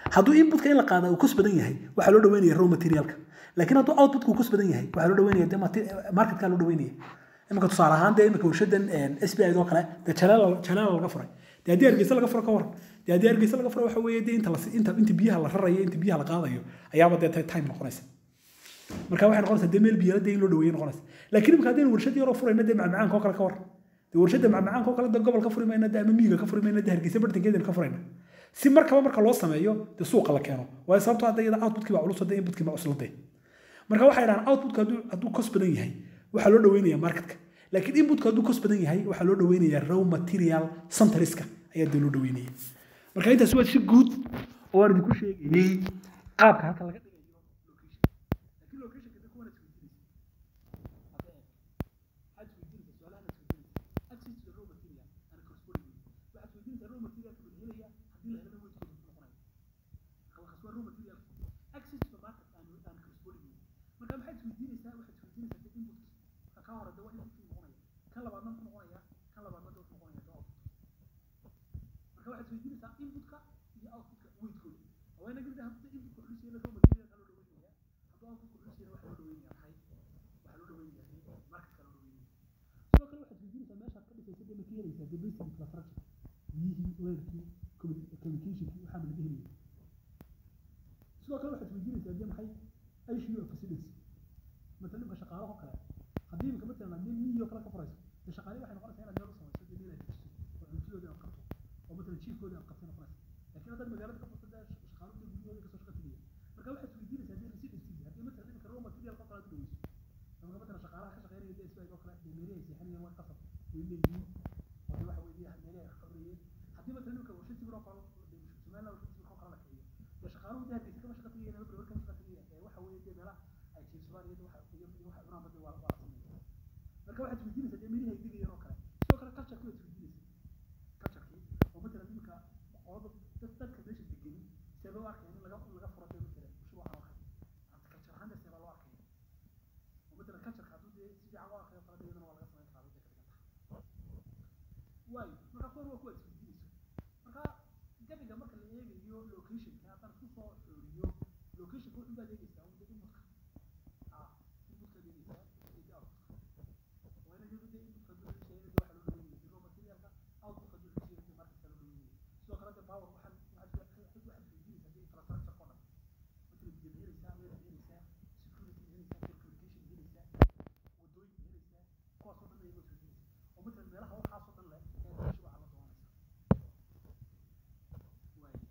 hadduu inputka in la qaada uu kos badan yahay waxaa loo dhaweynaya raw materialka laakiin hadduu outputka uu kos badan yahay waxaa loo dhaweynaya dee marketka loo dhaweynaya imika tusaale ahaan dee imika warshadan s b i oo kale dee jaleela laga furay dee haddii hargeysa laga furo ka waran dee haddii hargeysa laga furo waxa weeye dee inta inta inta biyaha la rarayo inta biyaha la qaadayo ayaaba dee time noqonaysa marka waxay noqonaysaa dee meel biyala dee in loo dhaweeyo noqonaysa laakiin imika haddaynu warshad yaroo furayna dee macmacaanka oo kale ka waran dee warshadda macmacaanka oo kale dee gobol ka furi mayna dee ama miyiga ka furi mayna dee hargeysa bartankeedana ka furayna si markaba marka loo sameeyo dee suuqa la keeno waayo sababtoo hadda iyada outputkii baa culus dee inputkii baa cusladee marka waxay dhahaan outputka hadduu hadduu kos badan yahay waxaa loo dhaweynayaa marketka laakiin inputka hadduu kos badan yahay waxaa loo dhaweynayaa raw material centriska ayaa dee loo dhaweynaya marka intaas waa si guud oo aan idinku sheegayay qaabka halka laga dhigayo location laakiin locationka dee kuwana isweydiinaysa waxaad isweydiinaysa su-aalahan isweydiinaysa access to raw material and corresponding waxaad isweydiinaysaa raw materialka bal helaya haddii la helana weydkooda muxuu noqonaya halkaas waa raw material access to the market and and corresponding marka maxaad isweydiinaysaa waxaad isweydiinaysaa dee input ka ka hore dee waa inputkii noqonaya kan labaadna muxuu noqonaya kan labaadna dee wuxuu noqonaya dee output marka waxaad isweydiinaysaa inputka iyo outputka weydkooda waa inaga mid ah haddii inputka culus yahay raw material ka loo dhaweynaya hadduu outputka culus yahay waxaa loo dhaweynaya maxay waxaa loo dhaweynaya marketka loo dhaweynaya sidoo kale waxaad isweydiinaysaa meeshaad ka dhisaysa dee ma ka helaysaa dee basic infrastructure biyihii leerkii communicationkii waxaa ma laga helaya sidoo kale waxaad isweydiinaysaa dee maxay ICU facilities مثلا imka shaqaalaha kale haddii imika matalan haddii miyi oo kale ka furayso dee shaqaalihi waxay noqonaysaa inaad meel u samayso dee meel aad dejiso oo cuntadooda aad qabto oo matalan jiifkooda aad qabtay noqonaysa laakiin haddaad magaalada ka furto dee shaqaaluhu dee guryahooda kasoo shaqa tegaya marka waxaad isweydiinaysaa dee residency haddii matalan imika raw material ka kale aad u dhaweyso imika matalan shaqaalaha ka shaqeynaya dee isbaag oo kale dee meelahay seexanayaan waa qasab way leeyihiin oo dee waxa weeye meelahay wax qabanayeen haddii matalan imika warshad sibir oo kale somaliland warshad sibir oo kale la kiciyo dee shaqaaluhu dee hargeysa kama shaqa tegayaan ama berber kama shaqa tegayaan ee waxa weeye dee meelaha ay jiifsadaan iyada waxa iyo iyo waxa cunaan badda waa waa la sameeyaa marka waxaad isweydiinaysaa dee meelihii ay degayaan oo kale sidoo kale culture waad isweydiinaysaa culturekii oo matalan imika qolada dad dadka meesha degani see loo arkaya in laga laga furo dee matalan mashruuca oo kale anta culture ahaan dee see baa loo arkaya oo matalan cultureka hadduu dee si fiican loo arkayo kale dee iyadana waa laga samayn karaa dee ka dhigan tahay waayo marka kuwan waa kuwaad isweydiinayso marka gabiga marka la eegayo locationka haddaan isku soo xooriyo locationka wuxuu baad eegaysaa un dee inputka ah inputka eegaysaa iyo dee outputka waa inaga dee inputka dul sheegay dee waxa loo dhaweynaya dee raw materialka outputka dul sheegay dee marketka loo dhaweynaya sidoo kale dee power waxaan waxaad waxaad weydiinaysaa dee infrastructure oo dhan matalan biyo ma helaysaa meel ma helaysaa security ma helaysaa telecommunication ma helaysaa wadooyin ma helaysaa kuwaas oo dhan ayaga weydiinaysaa oo matalan meelaha waxaasoo dhan leh ee mashruuca la doonaysa waayahay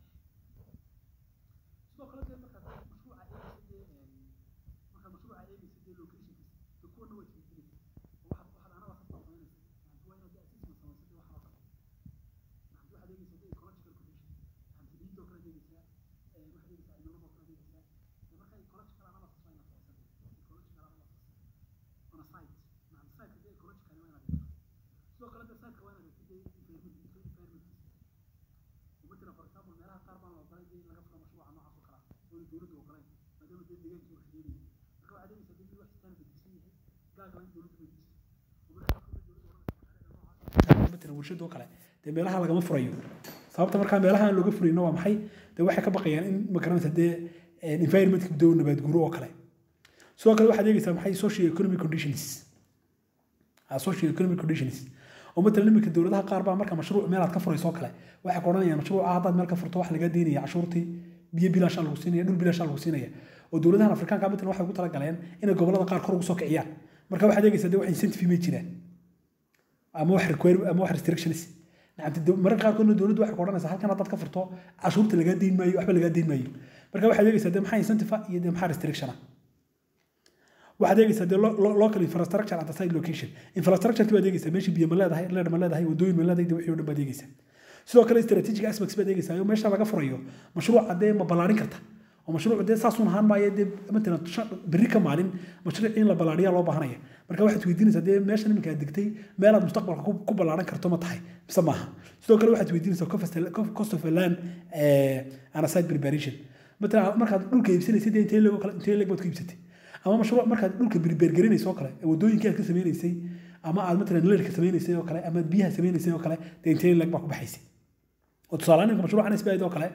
sidoo kale dee markaad mashruuca eegaysa dee markaad mashruuca eegaysa dee locationkiisa dee kuwana waa isweydiinaysa oo waxaad waxaad anaba sastaa samaynaysa maxaa waa inaad dee assessment samaysa dee waxaa oo kale maxaad waxaad eegaysaa dee ecological condition maxaad ciidoo kale eegaysaa waxaad eegaysaa cimiladoo kale eegaysaa dee marka ecological analysis waa inaad samaysa ecological analysis on a site maxaa siteka dee ecological waa inaad eegto sidoo kale dee siteka waa inaad eegto dee environment environmentkiisa مثلا for example meelaha qaar baan ogolay dee in laga furo mashruuca noocaas oo kale ah oo dowladdu ogolayn maadaama dee deegaankii warshadeenaya marka waxaad eegaysaa dee mid wax standard disan yahay gaag waa in dowladdu weydiisto oo marka qaarkood dowladdu oranaysa matalan warshad oo kale dee meelaha lagama furayo sababta markaa meelaha aan looga furayno waa maxay dee waxay ka baqayaan in magaranaysa dee environmentka dee nabaad guuro oo kale sidoo kale waxaad eegaysaa maxay socio economic conditions socio economic conditions oo matalan iminka dowladaha qaar baa marka mashruuc meel aad ka furayso oo kale waxay ku odhanayaan mashruuca haddaad meel ka furto wax laga deynaya cashuurtii biyo bilaashaa lagu siinaya dhul bilaashaa lagu siinaya oo dowladahan afrikaanka matalan waxay ugu talagaleen inay gobolada qaar kor ugu soo kiciyaan marka waxaad eegaysaa dee wax incentive may jiraan ama wax require ama wax restrictions nacamti mararka qaarkoodna dowladdu waxay ku odhanaysaa halkan haddaad ka furto cashuurta lagaa deyn maayo waxba lagaa deyn maayo marka waxaad eegaysaa dee maxaa incentive iyo dee maxaa restriction ah waxaad eegaysaa dee local infrastructure at the site location infrastructure baad eegaysaa meeshii biyo ma leedahay leer ma leedahay wadooyin ma leedahay wixii oo dhan baad eegaysaa sidoo kale strategic aspects baad eegaysaa oo meesha laga furayo mashruuca dee ma ballaarin karta oo mashruuc dee saasuun ahaan maayo dee matalan berri ka maalin mashruuc in la ballaariyaa loo baahanaya marka waxaad weydiinaysaa dee meeshan iminka aad degtay meelaad mustaqbalka ku ballaaran karto ma tahay mise maaha sidoo kale waxaad weydiinaysaa cost of land and a site preparation matalan markaad dhulka iibsanaysay dee intee leeg intee leeg baad ku iibsatay ama mashruuc markaad dhulka berbergerinayso oo kale wadooyinkii aad ka sameynaysay ama aad matalan leerka sameynaysay oo kale ama biyaha sameynaysay oo kale dee intee leeg baa ku baxaysay oo tusaale iminka mashruucan isbaid oo kale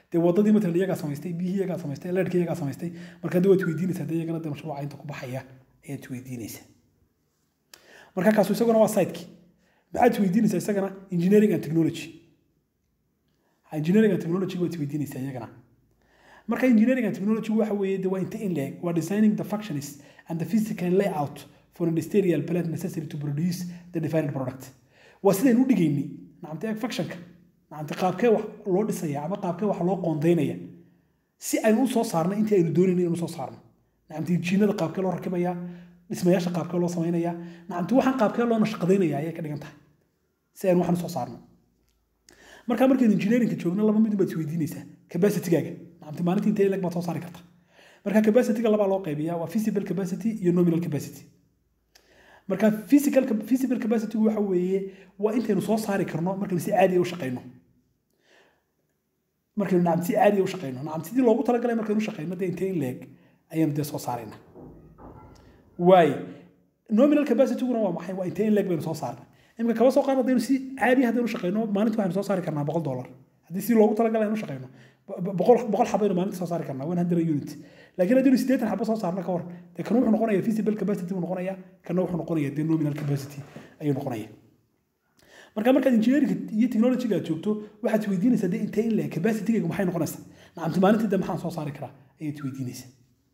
dee wadadii matalan iyagaa samaystay biyihii iyagaa samaystay leerhkii iyagaa samaystay marka dee waad weydiinaysaa dee iyagana dee mashruuca inta ku baxaya ayaad weydiinaysaa marka kaasu isaguna waa sidekii maxaad weydiinaysaa isagana engineering and technology engineering and technology waad weydiinaysaa iyagana marka engineering and technology waxa weeye de waa inta in leeg waa designing the functions and the physical layout for industrial plant necessary to produce the defined product waa sidaynu u dhigaynay nacamta eeg functionka nacamta qaabkee wax loo dhisaya ama qaabkee wax loo qoondaynaya si aynu u soo saarno intii aynu doonayna inuu soo saarno nacamta injiinada qaabkee loo rakibaya dhismayaasha qaabkee loo samaynaya nacamta waxaan qaabkee loo nashqadaynaya ayay ka dhigan tahay si aynu waxan usoo saarno marka markaynu engineeringka joogno laba mid baad isweydiinaysaa capacitygaaga nacamta maalintii intee leg baad soo saari karta marka capacityga labaa loo qaybiyaa waa physical capacity iyo nominal capacity marka physical physical capacity waxa weeye waa intaynu soo saari karno markaynu si caadi ah u shaqeyno markaynu nacam si caadi ah u shaqeyno nacam sidii loogu talagalay markaynu shaqeyno dee intee in leeg ayaynu dee soo saarayna waay nominal capacityguna waa maxay waa intee in leeg baynu soo saarnay imika kaba soo qaad haddaynu si caadi haddaynu shaqeyno maalintii waxaynu soo saari karnaa boqol dollar haddii si loogu talagalay aynu shaqeyno boqol boqol xabaynu maalintii soo saari karnaa one hundred unit laakiin haddaynu siddeetan xabo soo saarna ka hor dee kan wuxuu noqonaya physical capacity buu noqonaya kana wuxuu noqonaya dee nominal capacity ayuu noqonaya marka markaad engineering iyo technology aad joogto waxaad weydiinaysaa dee intee in leeg capacitygaygu maxay noqonaysaa nacamti maalintii dee maxaan soo saari karaa ayaad weydiinaysaa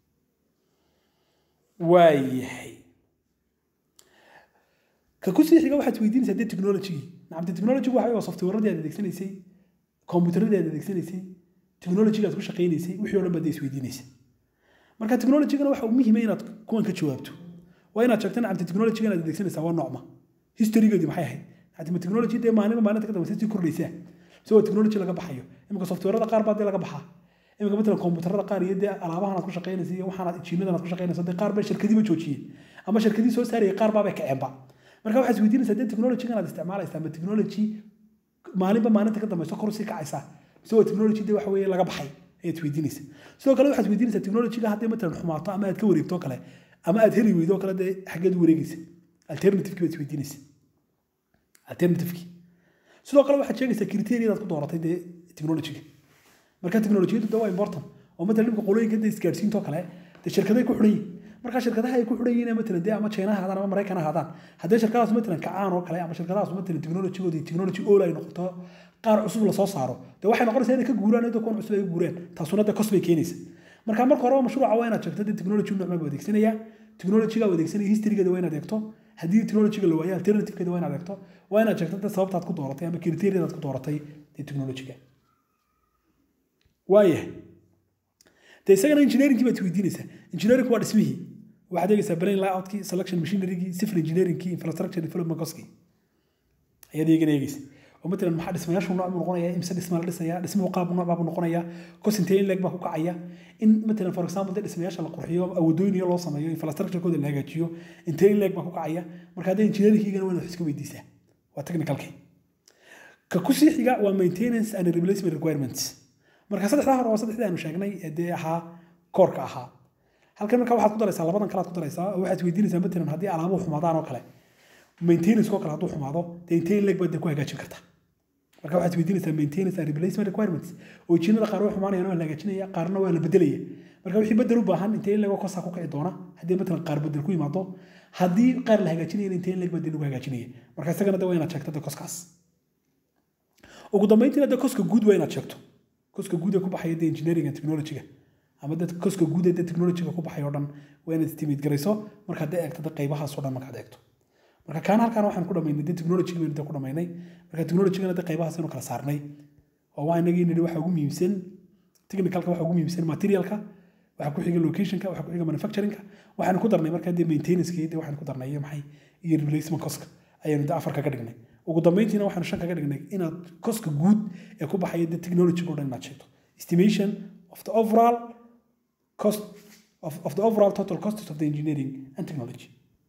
waayahay ka ku sii xiga waxaad weydiinaysaa dee technology nacamti technology waxa waa softwareadii aad adeegsanaysay computeradii aad adeegsanaysay technology aad ku shaqaynaysay wixii oo dhan baad isweydiinaysaa marka technologygana waxa muhiima inaad kuwan ka jawaabto waa inaad sheegto nacamti technologyga inaad adeegsanaysaa waa noocma historygeedii maxay ahayd nacamti technology dee maalinba maalinta ka dambaysa sii kordhaysaa isagoo technology laga baxayo imika softwarada qaar baa dee laga baxaa imika matalan kombuutarada qaar iyo dee alaabahan aad ku shaqaynaysa iyo waxaan jiinadan aad ku shaqaynaysa dee qaar bay shirkadiiba joojiyeen ama shirkadii soo saarayay qaar baabay kaceenba marka waxaad isweydiinaysaa dee technologygan aad isticmaalaysaa ama technology maalinba maalinta ka dambayso kor usii kacaysaa isagoo technology dee waxa weeye laga baxay ayaad weydiinaysa sidoo kale waxaad weydiinaysaa technologyga hadday matalan xumaato ama aad ka wareegto kale ama aad heli weydo kale dee xaggeed u wareegaysa alternativeki baad isweydiinaysa alternativeki sidoo kale waxaad sheegaysaa criteriadaad ku dooratay dee technologyga marka technologiyadu dee waa important oo matalan nimka qolooyinka dee isgaadhsiintoo kale dee shirkaday ku xidhan yihin marka shirkadaha ay ku xidhan yihiin matalan dee ama china haadaan ama maraykan haadaan haddii shirkadaas matalan kacaan oo kale ama shirkadahaas matalan technologygooda technology all ay noqoto qaar cusub lasoo saaro dee waxay noqonaysaa inay ka guuraan iyadoo kuwan cusub ay guureen taasuna dee kos bay keenaysa marka marka horeba mashruuca waa inaad sheegto dee technology noocmaa buu adeegsanaya technologyga uu adeegsanaya historygeeda waa inaad eegto haddii technologyga la waayo alternativekeeda waa inaad eegto waa inaad sheegto dee sababtaad ku dooratay ama criteriadaad ku dooratay dee technologyga waayahay dee isagana engineeringkii baad weydiinaysaa engineering waa dhismihii waxaad eegaysaa brain layoutkii selection machinerygii civil engineeringkii infrastructure development coskii ayaad eegana eegaysa oo matalan maxaa dhismayaashu nooc buu noqonaya imse dhisma la dhisaya dhismuhu qaab nooc baa buu noqonaya kos intee in leeg baa ku kacaya in matalan for example dee dhismayaasha la qurxiyo awadooyin loo sameeyo infrastructurekooda la hagaajiyo intee in leeg baa ku kacaya marka haddee engineeringkiigana waa inaad iska weydiisaa waa technicalkii ka ku sii xiga waa maintenance and replacement requirements marka saddexdaa hore waa saddexdii aanu sheegnay ee dee ahaa koorka ahaa halkan marka waxaad ku daraysaa labadan kale aad ku daraysaa oo waxaad weydiinaysaa matalan haddii alaabuhu xumaadaan oo kale maintenance oo kale hadduu xumaado dee intee in leeg baad dee ku hagaajin kartaa marka waxaad weydiinaysaa maintenance and replacement requirements oo jiinada qaar way xumaanayaan waa la hagaajinaya qaarna waa la bedelaya marka wixii bedel u baahan intee in leeg oo kosaa ku kici doona haddii matalan qaar bedel ku yimaado haddii qaar la hagaajinayana intee in leeg baa dee lagu hagaajinaya marka isagana dee waa inaad sheegto dee koskaas ugu dambeyntiina dee koska guud waa inaad sheegto koska guud ee ku baxaya dee engineering and technologyga ama dad koska guud ee dee technologyga ku baxay oo dhan waa inaad estimate garayso markaad dee eegto dee qaybahaas oo dhan markaad eegto marka kaan halkaan waxaan ku dhamaynay dee technologyga baynu dee ku dhamaynay marka technologygana dee qaybahaas aynu kala saarnay oo waa inagii nidhi waxa ugu muhiimsan technicalka waxa ugu muhiimsan materialka waxa ku xiga locationka waxa ku xiga manufacturingka waxaanu ku darnay markaa dee maintenanceki dee waxaanu ku darnay iyo maxay iyo replacement coska ayaanu dee afar kaga dhignay ugu dambeyntiina waxaanu shan kaga dhignay inaad koska guud ee ku baxaya dee technologyga o dhan inaad sheegto estimation of the overall cost of, of the overall total costs of the engineering and technology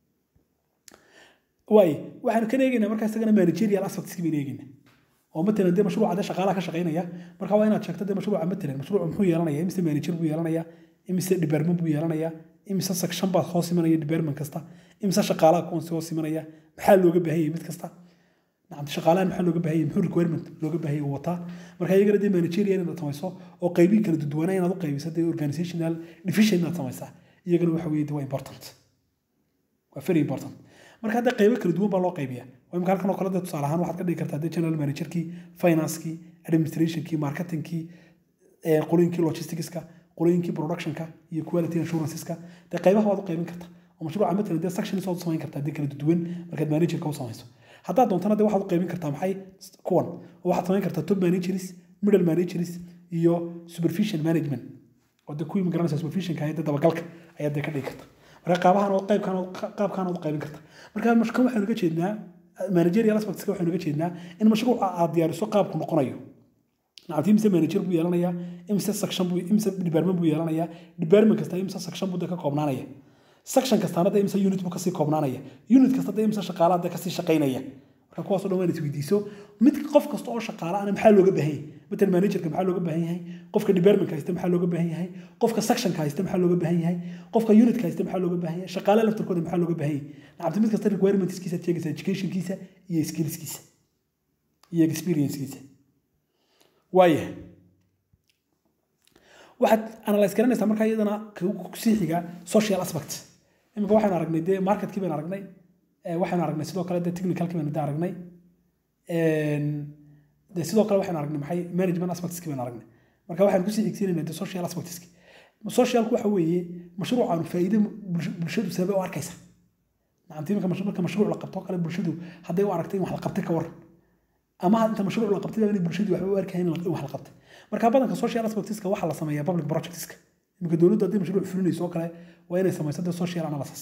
waay waxaanu kan eegaynaa markaa isagana managerial aspectski baynu eegaynaa oo matalan dee mashruuca dee shaqaalaha ka shaqaynaya marka waa inaad sheegto dee mashruuca matalan mashruuca muxuu yeelanaya imise manager buu yeelanaya imise department buu yeelanaya imise section baad hoos imanaya department kasta imise shaqaalaha kuwan si hoos imanaya maxaa looga baahan yahay mid kasta nacamti shaqaalahan maxaa looga baahayay muxuu requirement looga baahayay uu wataa marka iyagana dee managerial inaad samayso oo qaybihi kala duduwanaa inaad u qaybiso dee organizational division inaad samaysaa iyagana waxa weeye waa important waa very important marka hadda qaybo kala duwan baa loo qaybiya waa imika halkan oo kale dee tusaale ahaan waxaad ka dhigi kartaa dee general managerkii financekii administrationkii marketingkii qolooyinkii logisticska qolooyinkii productionka iyo quality assuranceska dee qaybaha waad u qaybin kartaa oo mashruuca matalan dee sections waad u samayn kartaa dee kala duwan markaad managerka u samayso haddaad doontana dee waxaad u qaybin kartaa maxay kuwan oo waxaad samayn kartaa top managers middle managers iyo supervision management oo dee kuwii magaranaysa supervisionka dee dabagalka ayaad dee ka dhigi karta marka qaabahan oo qaybkan qaabkan u qaybin karta marka mashka waxaynu uga jeednaa managerial aspectska waxaynu uga jeednaa in mashruuca aad diyaariso qaabku noqonayo nacamti imse manager buu yeelanayaa imse section buu imse department buu yeelanayaa department kasta imse section buu ka koobnaanaya section kastaana de imse unit buu kasii koobnaanaya unit kasta de imse shaqaalaha de kasii shaqaynaya marka kuwaasoo dhan waan isweydiiso mid qof kasta oo shaqaala ana maxaa looga baahan yahay matalan managerka maxaa looga baahan yahay qofka departmentka haysta maxaa looga baahan yahay qofka sectionka haysta maxaa looga baahan yahay qofka unitka haysta maxaa looga baahan yahay shaqaalaha laftarkooda maxaa looga baahan yahay nacamti mid kasta requirementskiisa sheegaysa educationkiisa iyo skillskiisa iyo experiencekiisa waayahay waxaad analyse garanaysaa markaa iyadana kusii xiga social aspect imika waxaynu aragnay dee marketkii baynu aragnay waxaynu aragnay sidoo kale dee technicalkii baynu de aragnay de sidoo kale waxaynu aragnay maxay management aspectskii baynu aragnay marka waxaynu kusii xigsiinayna de social aspectski socialku waxa weeye mashruucaanu faa'iido bulshadu sabab u arkaysa nacamti imika marka mashruuc la qabto kale bulshadu hadday u aragtay in wax la qabtay ka waran ama inta mashruuc la qabtay in bulshadu waxba u arkayn in wax la qabtay marka badanka social aspectska waxaa la sameeyaa public projectska imika dowladdu haddii mashruuc fulinayso oo kale waa inay samayso de social analysis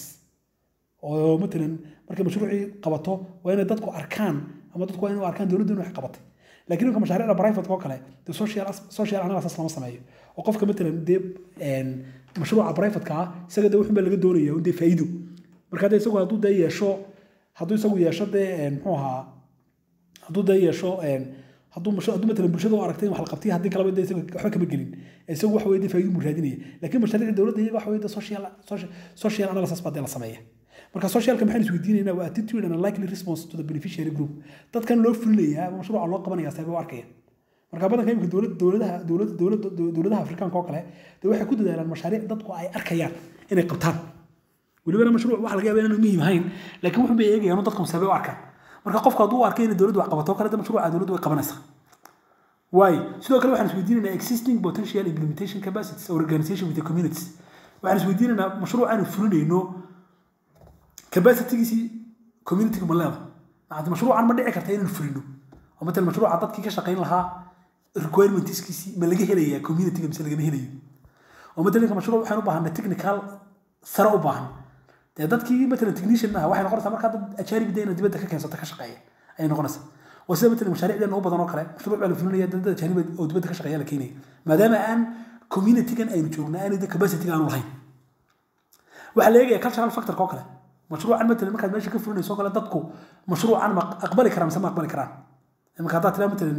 oo matalan markay mashruucii qabato waa inay dadku arkaan ama dadku waa inay arkaan dowladdu in wax qabatay laakiin imika mashaariicda private oo kale de social social analysis lama sameeyo oo qofka matalan dee mashruuca privateka ah isaga de wuxun baa laga doonaya un dee faa'iido marka de isagu hadduu dee yeesho hadduu isagu yeesho dee muxuu ahaa hadduu dee yeesho hadduu hadduu matalan bulshada u aragtay in wax la qabtay haddii kaleba dee isaga waxba kama gelin isagu waxa weye dee faa'iido buu raadinaya laakiin mashaariicda dowladda iyaga waxa weye dee social social analysis baa dee la sameeya marka socialka maxaan isweydiinaynaa waa attitude and a likely response to the beneficiary group dadkan loo fulinayaa ama mashruuca loo qabanaya sabab u arkaya marka badanka imika dowlad dowladaha dowlad dowlad dowladaha afrikaanka oo kale dee waxay ku dadaalaan mashaariic dadku ay arkayaan inay qabtaan welibana mashruuc waxa laga yaaba inaanu muhiim ahayn laakiin wuxun bay eegayaan dadku sabab u arkaan marka qofka hadduu u arkay inay dowladdu wax qabato kale de mashruuca dowladdu way qabanaysaa waayo sidoo kale waxaan isweydiinaynaa existing potential implementation capacities or organization with the communities waxaan isweydiinaynaa mashruuc aanu fulinayno capacitygiisii communityga ma leeda macnti mashruucan ma dhici karta inaan fulino oo matalan mashruuca dadkii ka shaqayn lahaa requirementskiisii ma laga helayaa communityga mise lagama helayo oo matalan mashruuc waxaan u baahanay technical sare u baahan dee dadkii matalan technician maaha waxay noqonaysaa markaa dad ajaanib dee ina dibadda ka keensata ka shaqeeya ayay noqonaysaa oo sida matalan mashaariicdeena u badan oo kale mashruuc baa la fulinaya dad ajaanib oo dibadda ka shaqeeya la keenaya maadaama aan communitygan aynu joogna aanu de capacityga aanu lahayn waxaa la eegaya cultural factorka oo kale mashruucan matalan markaad meesha ka fulinayso oo kale dadku mashruucan ma aqbali karaan mise ma aqbali karaan iminka haddaad tiraa matalan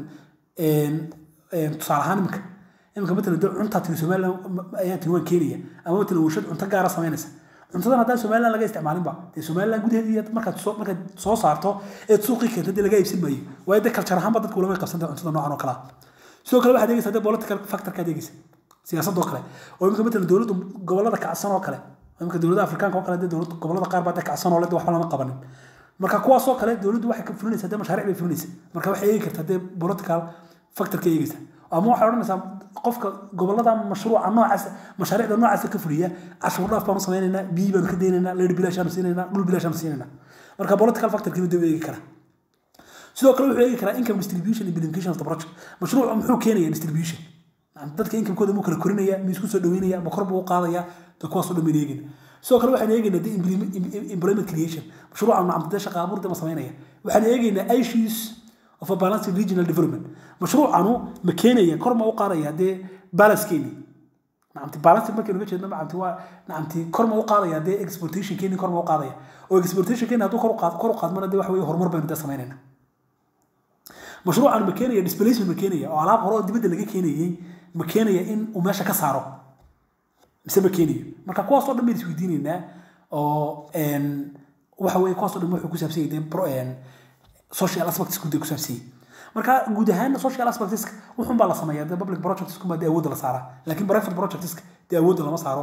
tusaale ahaan iminka iminka matalan dee cuntaa tiri somaliland ayaan tiri waan keenaya ama matalan warshad cunto gaara samaynaysa cuntadan haddaan somaliland laga isticmaalinba dee somaliland gudaheedii markaad soo markaad soo saarto eed suuqii keenta dee laga iibsan maayo waayo dee kaljar ahaanba dadku lama qabsanta cuntada noocan oo kalaa sidoo kale waxaad eegaysaa dee political factorkaad eegaysa siyaasadoo kale oo iminka matalan dowladdu gobollada kacsan oo kale iminka dowladaha afrikaanka oo kale dee dowlad gobollada qaar baa dee kacsan oo le waxba lama qabanin marka kuwaasoo kale dowladdu waxay ka fulinaysaa dee mashaariic bay fulinaysaa marka waxay eegi kartaa dee political factorka eegaysa ama waxay odhanaysaa qofka gobollada mashruuca noocaas mashaariicda noocaasa ka fuliya cashuur dhaaf baanu samaynaynaa biyi baanu ka daynaynaa leer bilaashaanu siinaynaa dhul bilaashaanu siinaynaa marka political factorkiina dee eegi karaa sidoo kale wuxuu eegi karaa income distribution implementation of the project mashruuca muxuu keenaya distribution dadka incomekooda muu kala korinaya ma isku soo dhaweynaya ma kor buu u qaadaya de kuwaasoo dhan baynu eegayna sidoo kale waxaan eegaynaa de employment creation mashruuca nacamtadee shaqa abuur de ma samaynaya waxaan eegaynaa issues of a balanced regional development mashruucanu ma keenaya kor ma u qaadaya dee balancekeeni nacamti balance markaynu uga jeedno nacamti waa nacamti kor ma u qaadaya dee exportation keeni kor ma u qaadaya oo exportation keeni hadduu kor u qaad kor u qaadmana dee waxa weeye horumar baynu dee samaynayna mashruucan ma keenaya displacement ma keenaya oo alaab hore oo dibadda laga keenayay ma keenaya in uu meesha ka saaro mise ma keenayo marka kuwaas oo dhan baynu isweydiinaynaa oo waxa weeye kuwaas oo dhan wuxuu ku saabsan yahay social aspects ku ku saabsan marka guud ahaan social aspects wuxuun baa la sameeyaa dee public projects kuma dee awoodda la saaraa laakiin private projects dee awoodda lama saaro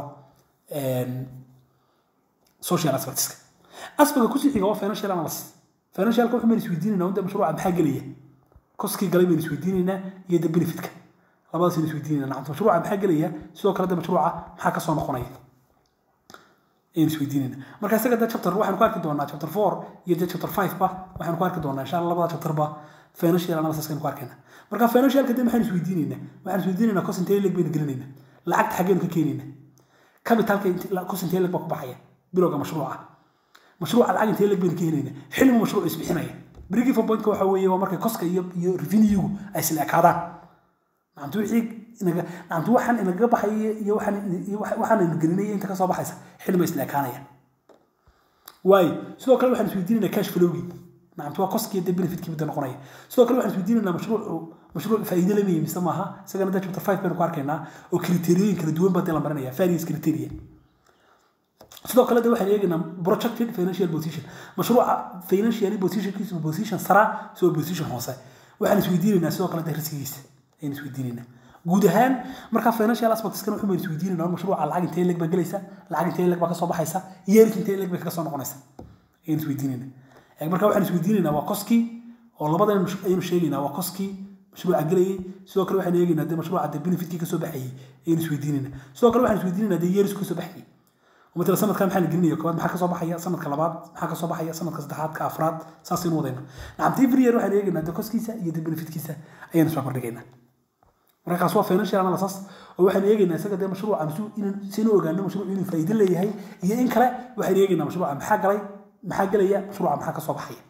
social aspects aspectka ku xiga waa financial analysis financialka wuxuu mayna isweydiinaynaa unda mashruuca maxaa gelaya koskii galay bayna isweydiinaynaa iyo de benefitka labadaas aynu isweydiinaynaa nacam mashruuca maxaa gelaya sidoo kale de mashruuca maxaa ka soo noqonaya aynu isweydiinayna marka isaga de chapter waxaanu ku arki doonaa chapter four iyo de chapter five ba waxaanu ku arki doonaa insha allah labada chapter ba financial analysis aynu ku arkayna marka financialka de maxaynu isweydiinaynaa waxaan isweydiinaynaa cost intee leg baynu gelinaynaa lacagta xaggeenu ka keenaynaa capitalka cost intee leg baa ku baxaya bilowga mashruuca mashruuca lacag intee leg baynu ka helaynaa xilligu mashruuc isbixinaya brigi for pointka waxa weeye waa markay koska iyo iyo revenue ay isla ekaadaan macantu wixii inaga macantu waxaan inaga baxaya iyo waxaan iyo waxaan ina gelinaya inta ka soo baxaysa xilli ma isla ekaanaya waayo sidoo kale waxaan isweydiinaynaa cash flowgii macantu waa koskii de benefitkii midda noqonaya sidoo kale waxaan isweydiinaynaa mashruuc mashruuc faa'iido lamaya mise maaha isagana de chapter five baynu ku arkaynaa oo kriteriyoyin kala duwan baa dee la marinaya various criteria sidoo kale de waxaan eegaynaa projected financial position mashruuca financial positionkiisu position sara soo position hoose waxaan isweydiinaynaa sidoo kale de riskigiisa ayaan isweydiinaynaa guud ahaan markaa financial aspectskan wuxuu baynu isweydiinaynaa mashruuca lacag intee leg baa gelaysa lacag intee leg baa kasoo baxaysa yeerki intee leg bay kaga soo noqonaysa ayaan isweydiinaynaa marka waxaan isweydiinaynaa waa koskii oo labada ayaynu sheegaynaa waa koskii mashruuca gelayay sidoo kale waxaan eegaynaa de mashruuca de benefitkii kasoo baxayay ayaynu isweydiinaynaa sidoo kale waxaan isweydiinaynaa de yeerisku kasoo baxayay مثلا سنة كان محل جرينيا كمان محل كسب حيا سنة كلابات محل كسب حيا سنة كصدحات كأفراد ساسين وضينا نعم تيفري يروح عليه إن دكوس كيسة يدي بنفيت كيسة أي نسبة برجعنا مركز سوا فينانشال على أساس وواحد يجي إن سجى ده مشروع عم سو إن سينو جانا مشروع إنه فايدة اللي هي هي إن كلا واحد يجي إن مشروع عم حاجة لي محاجة لي مشروع عم حاجة صباح حيا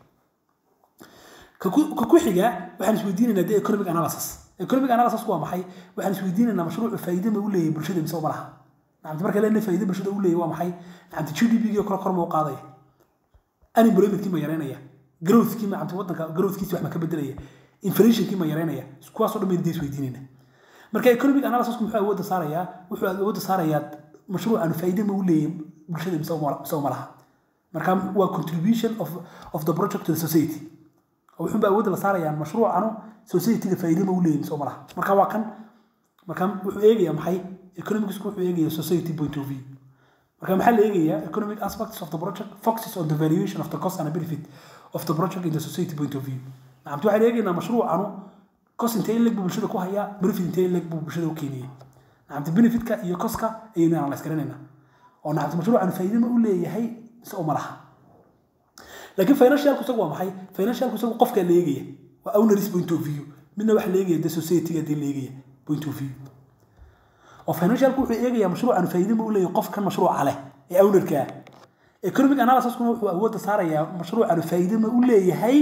ككو حاجة واحد سويدين إن ده economic analysis economic analysis هو محي واحد سويدين إن مشروع فايدة ما يقول لي برشة مسوي مرها nacamti marka leena faa'iido bulshada u leeyahay waa maxay nacamti GDP-gii oo kale kor ma u qaadaya unemployment-kii ma yareynaya growth-kii ma nacamti waddanka growth-kiisi wax ma ka bedelaya inflation-kii ma yareynaya kuwaasoo dhan baynu dees weydiinayna marka economic analysis muxuu awoodda saarayaa wuxuu awoodda saarayaa mashruucan faa'iido ma u leeyahay bulshada mise ma laha marka waa contribution of, of the project to the society wuxuu baa awoodda la saarayaa mashruucanu society-ga faa'iido ma u leeyahay mise ma laha marka waa kan marka wuxuu eegayaa maxay economics wuxuu eegaya society point of view marka maxaa la eegayaa economic aspects of the project focuses on the valuation of the cost and benefit of the project in the society point of view nacamti waxaan eegaynaa mashruucanu cost intee in leg buu bulshada ku hayaa benefit intee in leg buu bulshada u keeniyay nacamti benefitka iyo coska ayaynu analyse garanaynaa oo nacamti mashruucanu faa'iido ma u leeyahay mise uma laha laakiin financialku isagu waa maxay financialku isagu qofkaa la eegaya waa owneris point of view midna waxa la eegaya de society-ga dee la eegaya point of view oo financialku wuxuu eegayaa mashruucan faa'iido ma u leeyahay qofkan mashruuca leh ee ownerka ah economic analysiskuna wuxuu awoodda saarayaa mashruucan faa'iido ma u leeyahay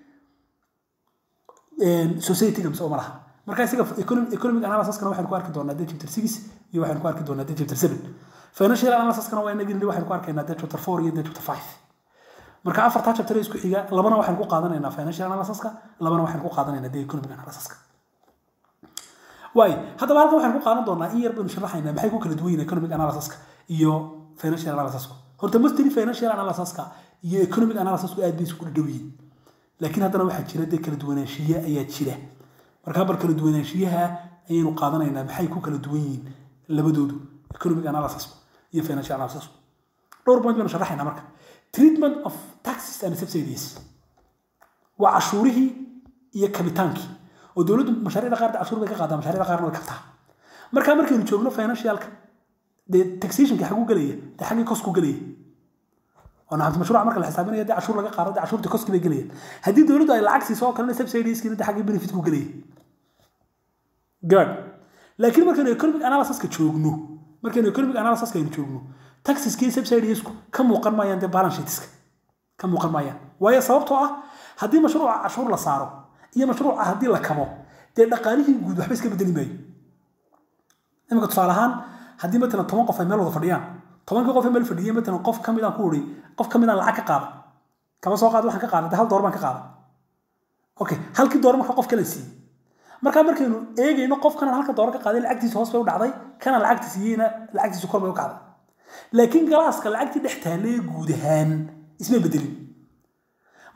society-ga mise uma laha marka isaga economic analysiskana waxaan ku arki doonaa de chapter six iyo waxaan ku arki doonaa de chapter seven financial analysiskana waa inagin waxaan ku arkaynaa de chapter four iyo de chapter five marka afartaa chapter isku xiga labana waxaan ku qaadanaynaa financial analysiska labana waxaan ku qaadanaynaa de economic analysiska waay haddaba halkan waxaan ku qaadan doonaa in yar baynu sharaxaynaa maxay ku kala duwan yihiin economic analysiska iyo financial analysiska horta mostly financial analysiska iyo economic analysisku aad bay isku dhow yihiin laakiin haddana waxaa jira dee kala duwanaanshiye ayaa jira markaa bar kala duwanaanshiyaha ayaynu qaadanaynaa maxay ku kala duwan yihiin labadoodu economic analysisku iyo financial analysisku dhowr point baynu sharaxaynaa marka treatment of taxes and subsidies waa cashuurihii iyo kabitaankii oo dowladdu mashaariicda qaar cashuur bay ka qaadaa mashaariicda qaarna way kabtaa markaa markaynu joogno financialka dee taxationka xagu gelaya dee xaggii cosku gelaya oo nacamti mashruuca marka la xisaabinaya dee cashuur laga qaado dee cashuurta coski bay gelayaan haddii dowladdu ay lacag siiso oo kalena subsidieskiina dee xaggii benefitku gelaya good laakiin markaynu economic analysiska joogno markaynu economic analysiska aynu joogno taxiskii subsidiesku ka muuqan maayaan dee balance sheetiska ka muuqan maayaan waayo sababtoo ah haddii mashruuca cashuur la saaro iyo mashruuca haddii la kabo dee dhaqaalihii guud waxba iska bedeli maayo iminka tusaale ahaan haddii matalan toban qof ay meel wada fadhiyaan tobankii qof ee meel fadhiyay matalan qof ka midaan ku uri qof ka midaan lacag ka qaada kama soo qaada waxaan ka qaada hal door baan ka qaada okay halkii door marka qof kale siiyey markaa markaynu eegayno qofkana halka door ka qaaday lacagtiisa hoos bay u dhacday kana lacagta siiyeyna lacagtiisa kor bay u kacday laakiin galaaska lacagtii dhex taalee guud ahaan isma bedelin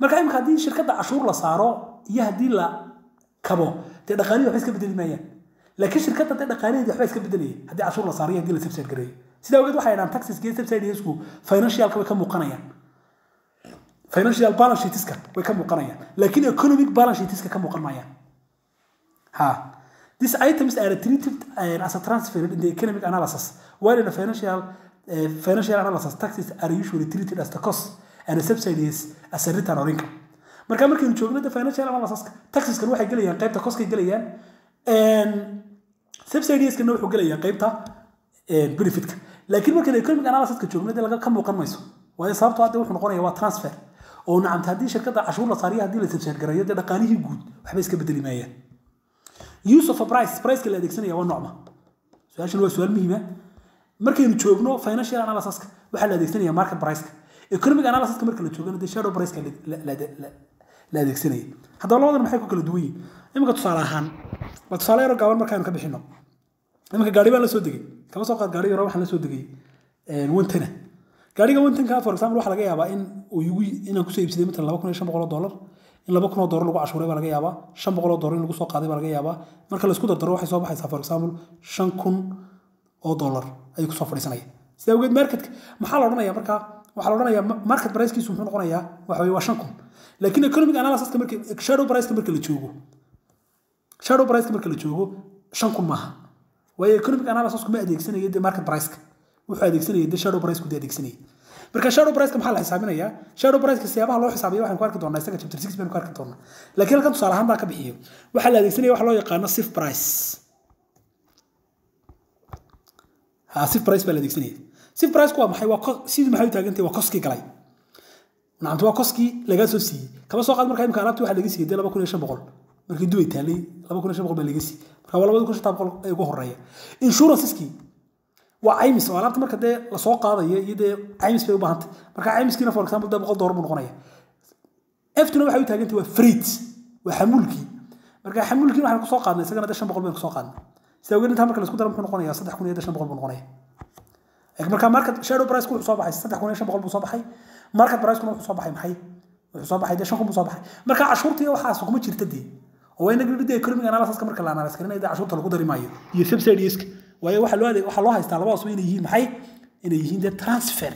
marka imika haddii shirkadda cashuur la saaro iyo haddii la kabo dee dhaqaalihii waxba iska bedeli maayaan laakiin shirkadda dee dhaqaalaheedi waxba iska bedelaya haddii cashuur la saaro iyo haddii la subside gareeyo sidaa awgeed waxay dhahaan taxiska iyo subsidesku financialka way ka muuqanayaan financial balance sheetiska way ka muuqanayaan laakiin economic balance sheetiska ka muuqan maayaan ha These items are treated uh, as a transfer in the economic analysis, while in the financial uh, financial analysis, taxes are usually treated as the cost and the subsidies as a return or income. marka markaynu joogno the financial analysis taxeskan waxay gelayaan qaybta coskay gelayaan subsidieskana wuxuu gelayaa qaybta benefitka laakiin markaynu economic analysiska joogno dee laga ka muuqan mayso waayo sababtoo hadda wuxuu noqonaya waa transfer oo nacamta haddii shirkadda cashuur la saariyo haddii la subside gareeyo dee dhaqaalihii guud waxba iska bedeli maayaan use of a price priceka la adeegsanaya waa nocma su-aashan waa su-aal muhiima markaynu joogno financial analysiska waxaa la adeegsanaya market priceka economic analysiska marka la joogana dee shadow priceka la adeegsanaya haddaba labadan maxay ku kala duwan yihin iminka tusaale ahaan waa tusaale yaro gaaban markaanu ka bixino iminka gaari baan la soo degay kama soo qaad gaari yaro waxaan la soo degay wantana gaariga wantanka for example waxaa laga yaabaa in uu igu inaan kusoo iibsaday matalan laba kun iyo shan boqol oo dollar in laba kun oo dollar lagu cashuuray baa laga yaabaa shan boqol oo dollar in lagu soo qaaday baa laga yaabaa marka la isku dardaro waxay soo baxaysaa for example shan kun oo dollar ayuu kusoo fadhiisanaya sidaa awgeed marketka maxaa la odhanayaa marka waxaa la odhanayaa market pricekiisu muxuu noqonayaa waxa weye waa shan kun laakiin economic analysiska marka shadow priceka marka la joogo shadow priceka marka la joogo shan kun maaha waayo economic analysisku ma adeegsanayo dee market priceka wuxuu adeegsanaya dee shadow priceku dee adeegsanaya marka shadow priceka maxaa la xisaabinayaa shadow priceka siyaabaha loo xisaabiyo waxaan ku arki doonaa isaga chapter six baynu ku arki doonaa laakiin halkan tusaale ahaan baa ka bixiyo waxaa la adeegsanaya waxa loo yaqaano sif price ha sif price baa la adeegsanaya sif price waa maxay waa sidii maxay u taagantahay waa koskii galay nacamta waa koskii lagaa soo siiyey kama soo qaad marka imika alaabti waxaa laga siiyey dee laba kun iyo shan boqol markii dubay taalay laba kun iyo shan boqol baa laga siiyey marka waa labada kun shantaa boqol ee ugu horeeya insuranceskii waa caymis oo alaabta marka dee lasoo qaadayo iyo dee caymis bay u baahantay marka caymiskiina for example dee boqol doolar buu noqonaya eftuna waxay u taagantay waa freight waa xamuulkii marka xamuulkiina waxaan kusoo qaadnay isagana dee shan boqol baynu kusoo qaadnay sida awgeed intaa marka laisku daro muxuu noqonayaa saddex kun iyo dee shan boqol buu noqonaya marka market shadow price wuxuu soo baxay saddex kun iyo shan boqol buu soo baxay market price-kuna wuxuu soo baxay maxay wuxuu soo baxay dee shan kun buu soo baxay marka cashuurtii waxaas kuma jirta dee oo waa inaga dee economic analysiska marka la analyse karinaya dee cashuurta lagu dari maayo iyo subsidieska waayo waxaa loo adeeg waxaa loo haystaa labadaas inay yihiin maxay inay yihiin dee transfer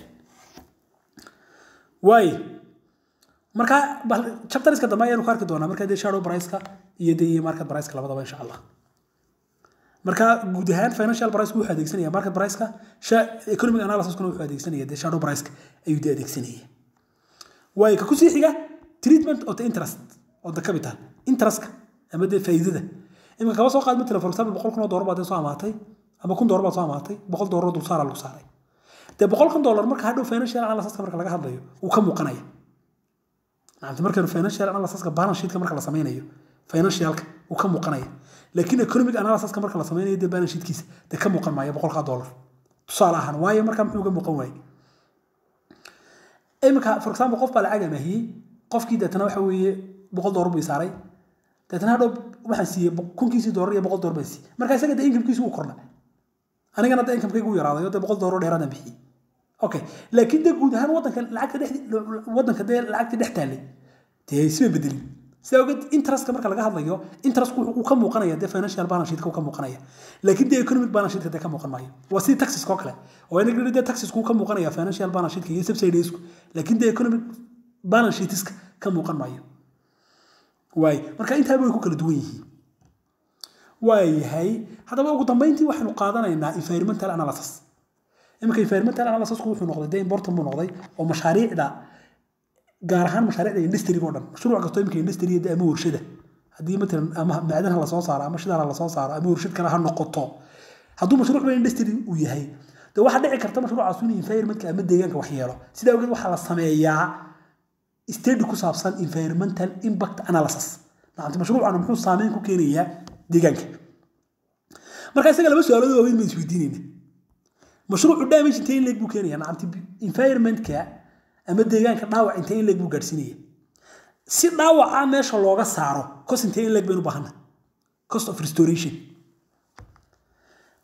waaye marka chapteriska dambe ayaanu ku arki doonaa marka dee shadow priceka iyo dee iyo market priceka labadaba insha allah marka guud ahaan financial price wuxuu adeegsanaya market priceka economic analysiskuna wuxuu adeegsanaya dee shadow priceka ayuu dee adeegsanaya waaye ka kusii xiga treatment of the interest of the capital interestka ama dee faa'iidada imika kaba soo qaad matala for example boqol kun oo doolar baad dee soo amaatay ama kun doolar baad soo amaatay boqol doolar dulsaara lagu saaray dee boqolkan doolar marka hadhow financial analysiska marka laga hadlayo wuu ka muuqanaya maanta markaynu financial analysiska balance sheetka marka la sameynayo financialka wuu ka muuqanaya laakiin economic analysiska marka la sameynayo dee balance sheetkiisa dee ka muuqan maayo boqolkaa doolar tusaale ahaan waayo markaa muxuu uga muuqan waaye imika for example qof baa lacag amaahiyey qofkii deetana waxa weeye boqol doolar buu saaray deetana hadhow waxaan siiyey kunkiisii doolar iyo boqol doolar baan siiyey marka isaga dee inkamkiisu wuu kordha anigana dee inkamkaygu u yaraaday oo dee boqol doolar dheeraadaan bixiyey okay laakiin dee guud ahaan wadanka lacagta dhex wadanka dee lacagta dhex taallay dee isma bedelin sidaa ogeed interestka marka laga hadlayo interestku wuxuu ka muuqanaya dee financial balance sheetka ka muuqanaya laakiin dee economic balance sheetka dee ka muuqan maayo waa sidii taxiska oo kale oo inaga dee taxisku ka muuqanaya financial balance sheetka iyo subsidiesku laakiin dee economic balance sheetiska ka muuqan maayo waay marka intaaba way ku kala duwan yihiin waayahay haddaba ugu dambeyntii waxaynu qaadanaynaa environmental analysis iminka environmental analysisku wuxuu noqday dee important buu noqday oo mashaariicda gaar ahaan mashaariicda industriga oo dhan mashruuc kastoo iminka industriga dee ama warshada haddii matalan ama macdanaha lasoo saaro ama shidaha lasoo saaro ama warshad kale ha noqoto hadduu mashruuc ba industry uu yahay dee waxaa dhici karta mashruucaas in environmentka ama deegaanka wax yeelo sidaa awgeed waxaa la sameeyaa study ku saabsan environmental impact analysis maanta mashruucan muxuu saameyn ku keenayaa deegaanka marka isaga laba su-aalood waaweyn baan isweydiinayna mashruucu damage intee in leeg buu keenayaa nacamti environmentka ama deegaanka dhaawac intee in leeg buu gaadhsiinaya si dhaawaca meesha looga saaro cost intee in leeg baynu baahana cost of restoration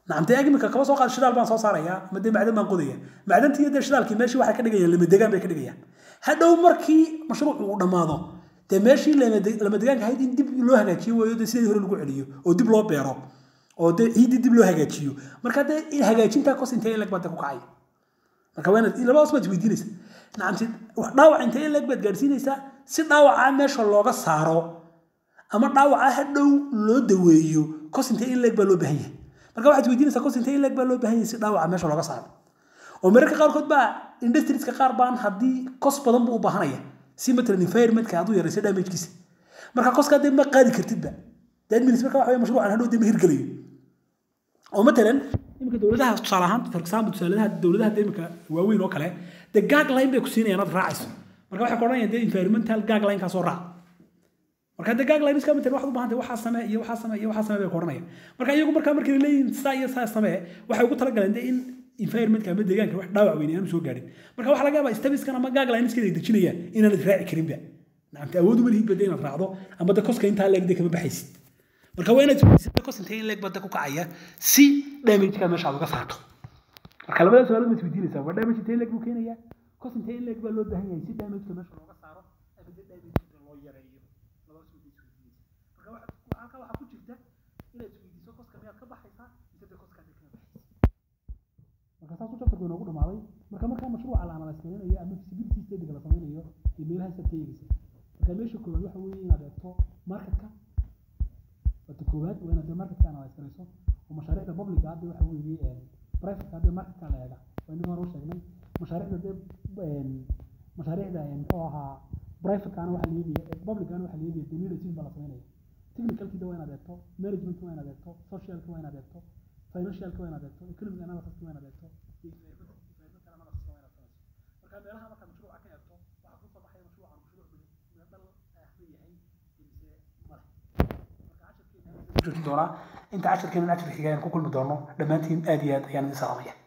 nacamtee ag imika kaba soo qaad shidaal baan soo saaraya ama dee macdan baan qodaya macdantii iyo dee shidaalkii meeshii waxay ka dhigayaan lamadegaan bay ka dhigayaan hadhow markii mashruucu uu dhammaado dee meeshii lamadegaanka ahayd in dib loo hagaajiyo weeyo dee sidii hore lagu celiyo oo dib loo beero oo dee ciiddii dib loo hagaajiyo marka dee hagaajintaa kos intee leg baad ku kacay marka waa inaad labadaas baad isweydiinaysa nacamti dhaawac intee leg baad gaadhsiinaysaa si dhaawacaa meesha looga saaro ama dhaawacaa hadhow loo daweeyo kos intee in leg baa loo baahan yahay marka waxaad isweydiinaysaa kos intee in leg baa loo baahan yahay si dhaawaca meesha looga saaro oo mararka qaarkood baa industrieska qaar baan haddii kos badan buu u baahanaya si matalan environmentka aad u yarayso damagekiisa marka koska dee ma qaadi kartidba dee adminis marka waxa mashruucan hadhow dee ma hirgelayo oo matalan imika dowladaha tusaale ahaan for example tusaaladaha dowladaha dee imika waaweyn oo kale dee gagline bay ku siinayaan aad raacayso marka waxay ku odhanayaan dee environmental gagline kaasoo raac marka dee gagline iska matalan waxaad u baahan tahay waxaa samee iyo waxaa samee iyo waxaa samee bay ku odhanayaan marka iyagu markaa markay leeyihin saa iyo saa samee waxay ugu talagaleen dee in environmentka ama deegaanka wax dhaawac weyn aanu soo gaadhin marka waxaa laga yaabaa stabiskan ama gaglineskada ay dejinayaan inaanad raaci karinba nacamta awood uma lihid bada inaad raacdo ama de koska intaa leegde kama baxaysid marka waa inaad isweydiisata kos intee in leeg bada ku kacaya si damageka meesha aad uga saarto marka labada su-aalood ma isweydiinaysaa waa damage intee in leeg buu keenayaa kos intee in leeg baa loo baahan yahay si damageka meesha looga saaro ama de damageka loo yareeyo labadaas wada isweydiinaysa marka halkaa waxaa ku jirta inaad isweydiiso koska miyaad ka baxaysaa mise de koskaad kama baxaysa marka saas u chapterku inoogu dhamaaday marka markaa mashruuca la analyse garanayo ama feasibility studyga la samaynayo iyo meelahaas aad ka eegaysa marka meesha koowaad waxa weeye inaad eegto marketka wata koowaad waa inaad marketka analyse garayso oo mashaariicda publica hadda waxa weeye privateka hadda marketka la eega waa inagii hore u sheegnay mashaariicda dee mashaariicda muxuu ahaa privatekana waxa la eegaya publicana waxa la eegaya dee leadership baa la samaynaya technicalkida waa inaad eegto managementka waa inaad eegto socialka waa inaad eegto financialka waa inaad eegto economic analysis waa inaad eegto environmental analysis waa inaad samayso marka meelaha marka mashruuca ka eegto waxaa kusoo baxaya mashruucan mashruuc midadal ahba yahay mise male marka casharkeena doonaa inta casharkeena casharka xiga ayaan ku kulmi doono dhammaantiin aad iyo aad ayaan idin salaamaya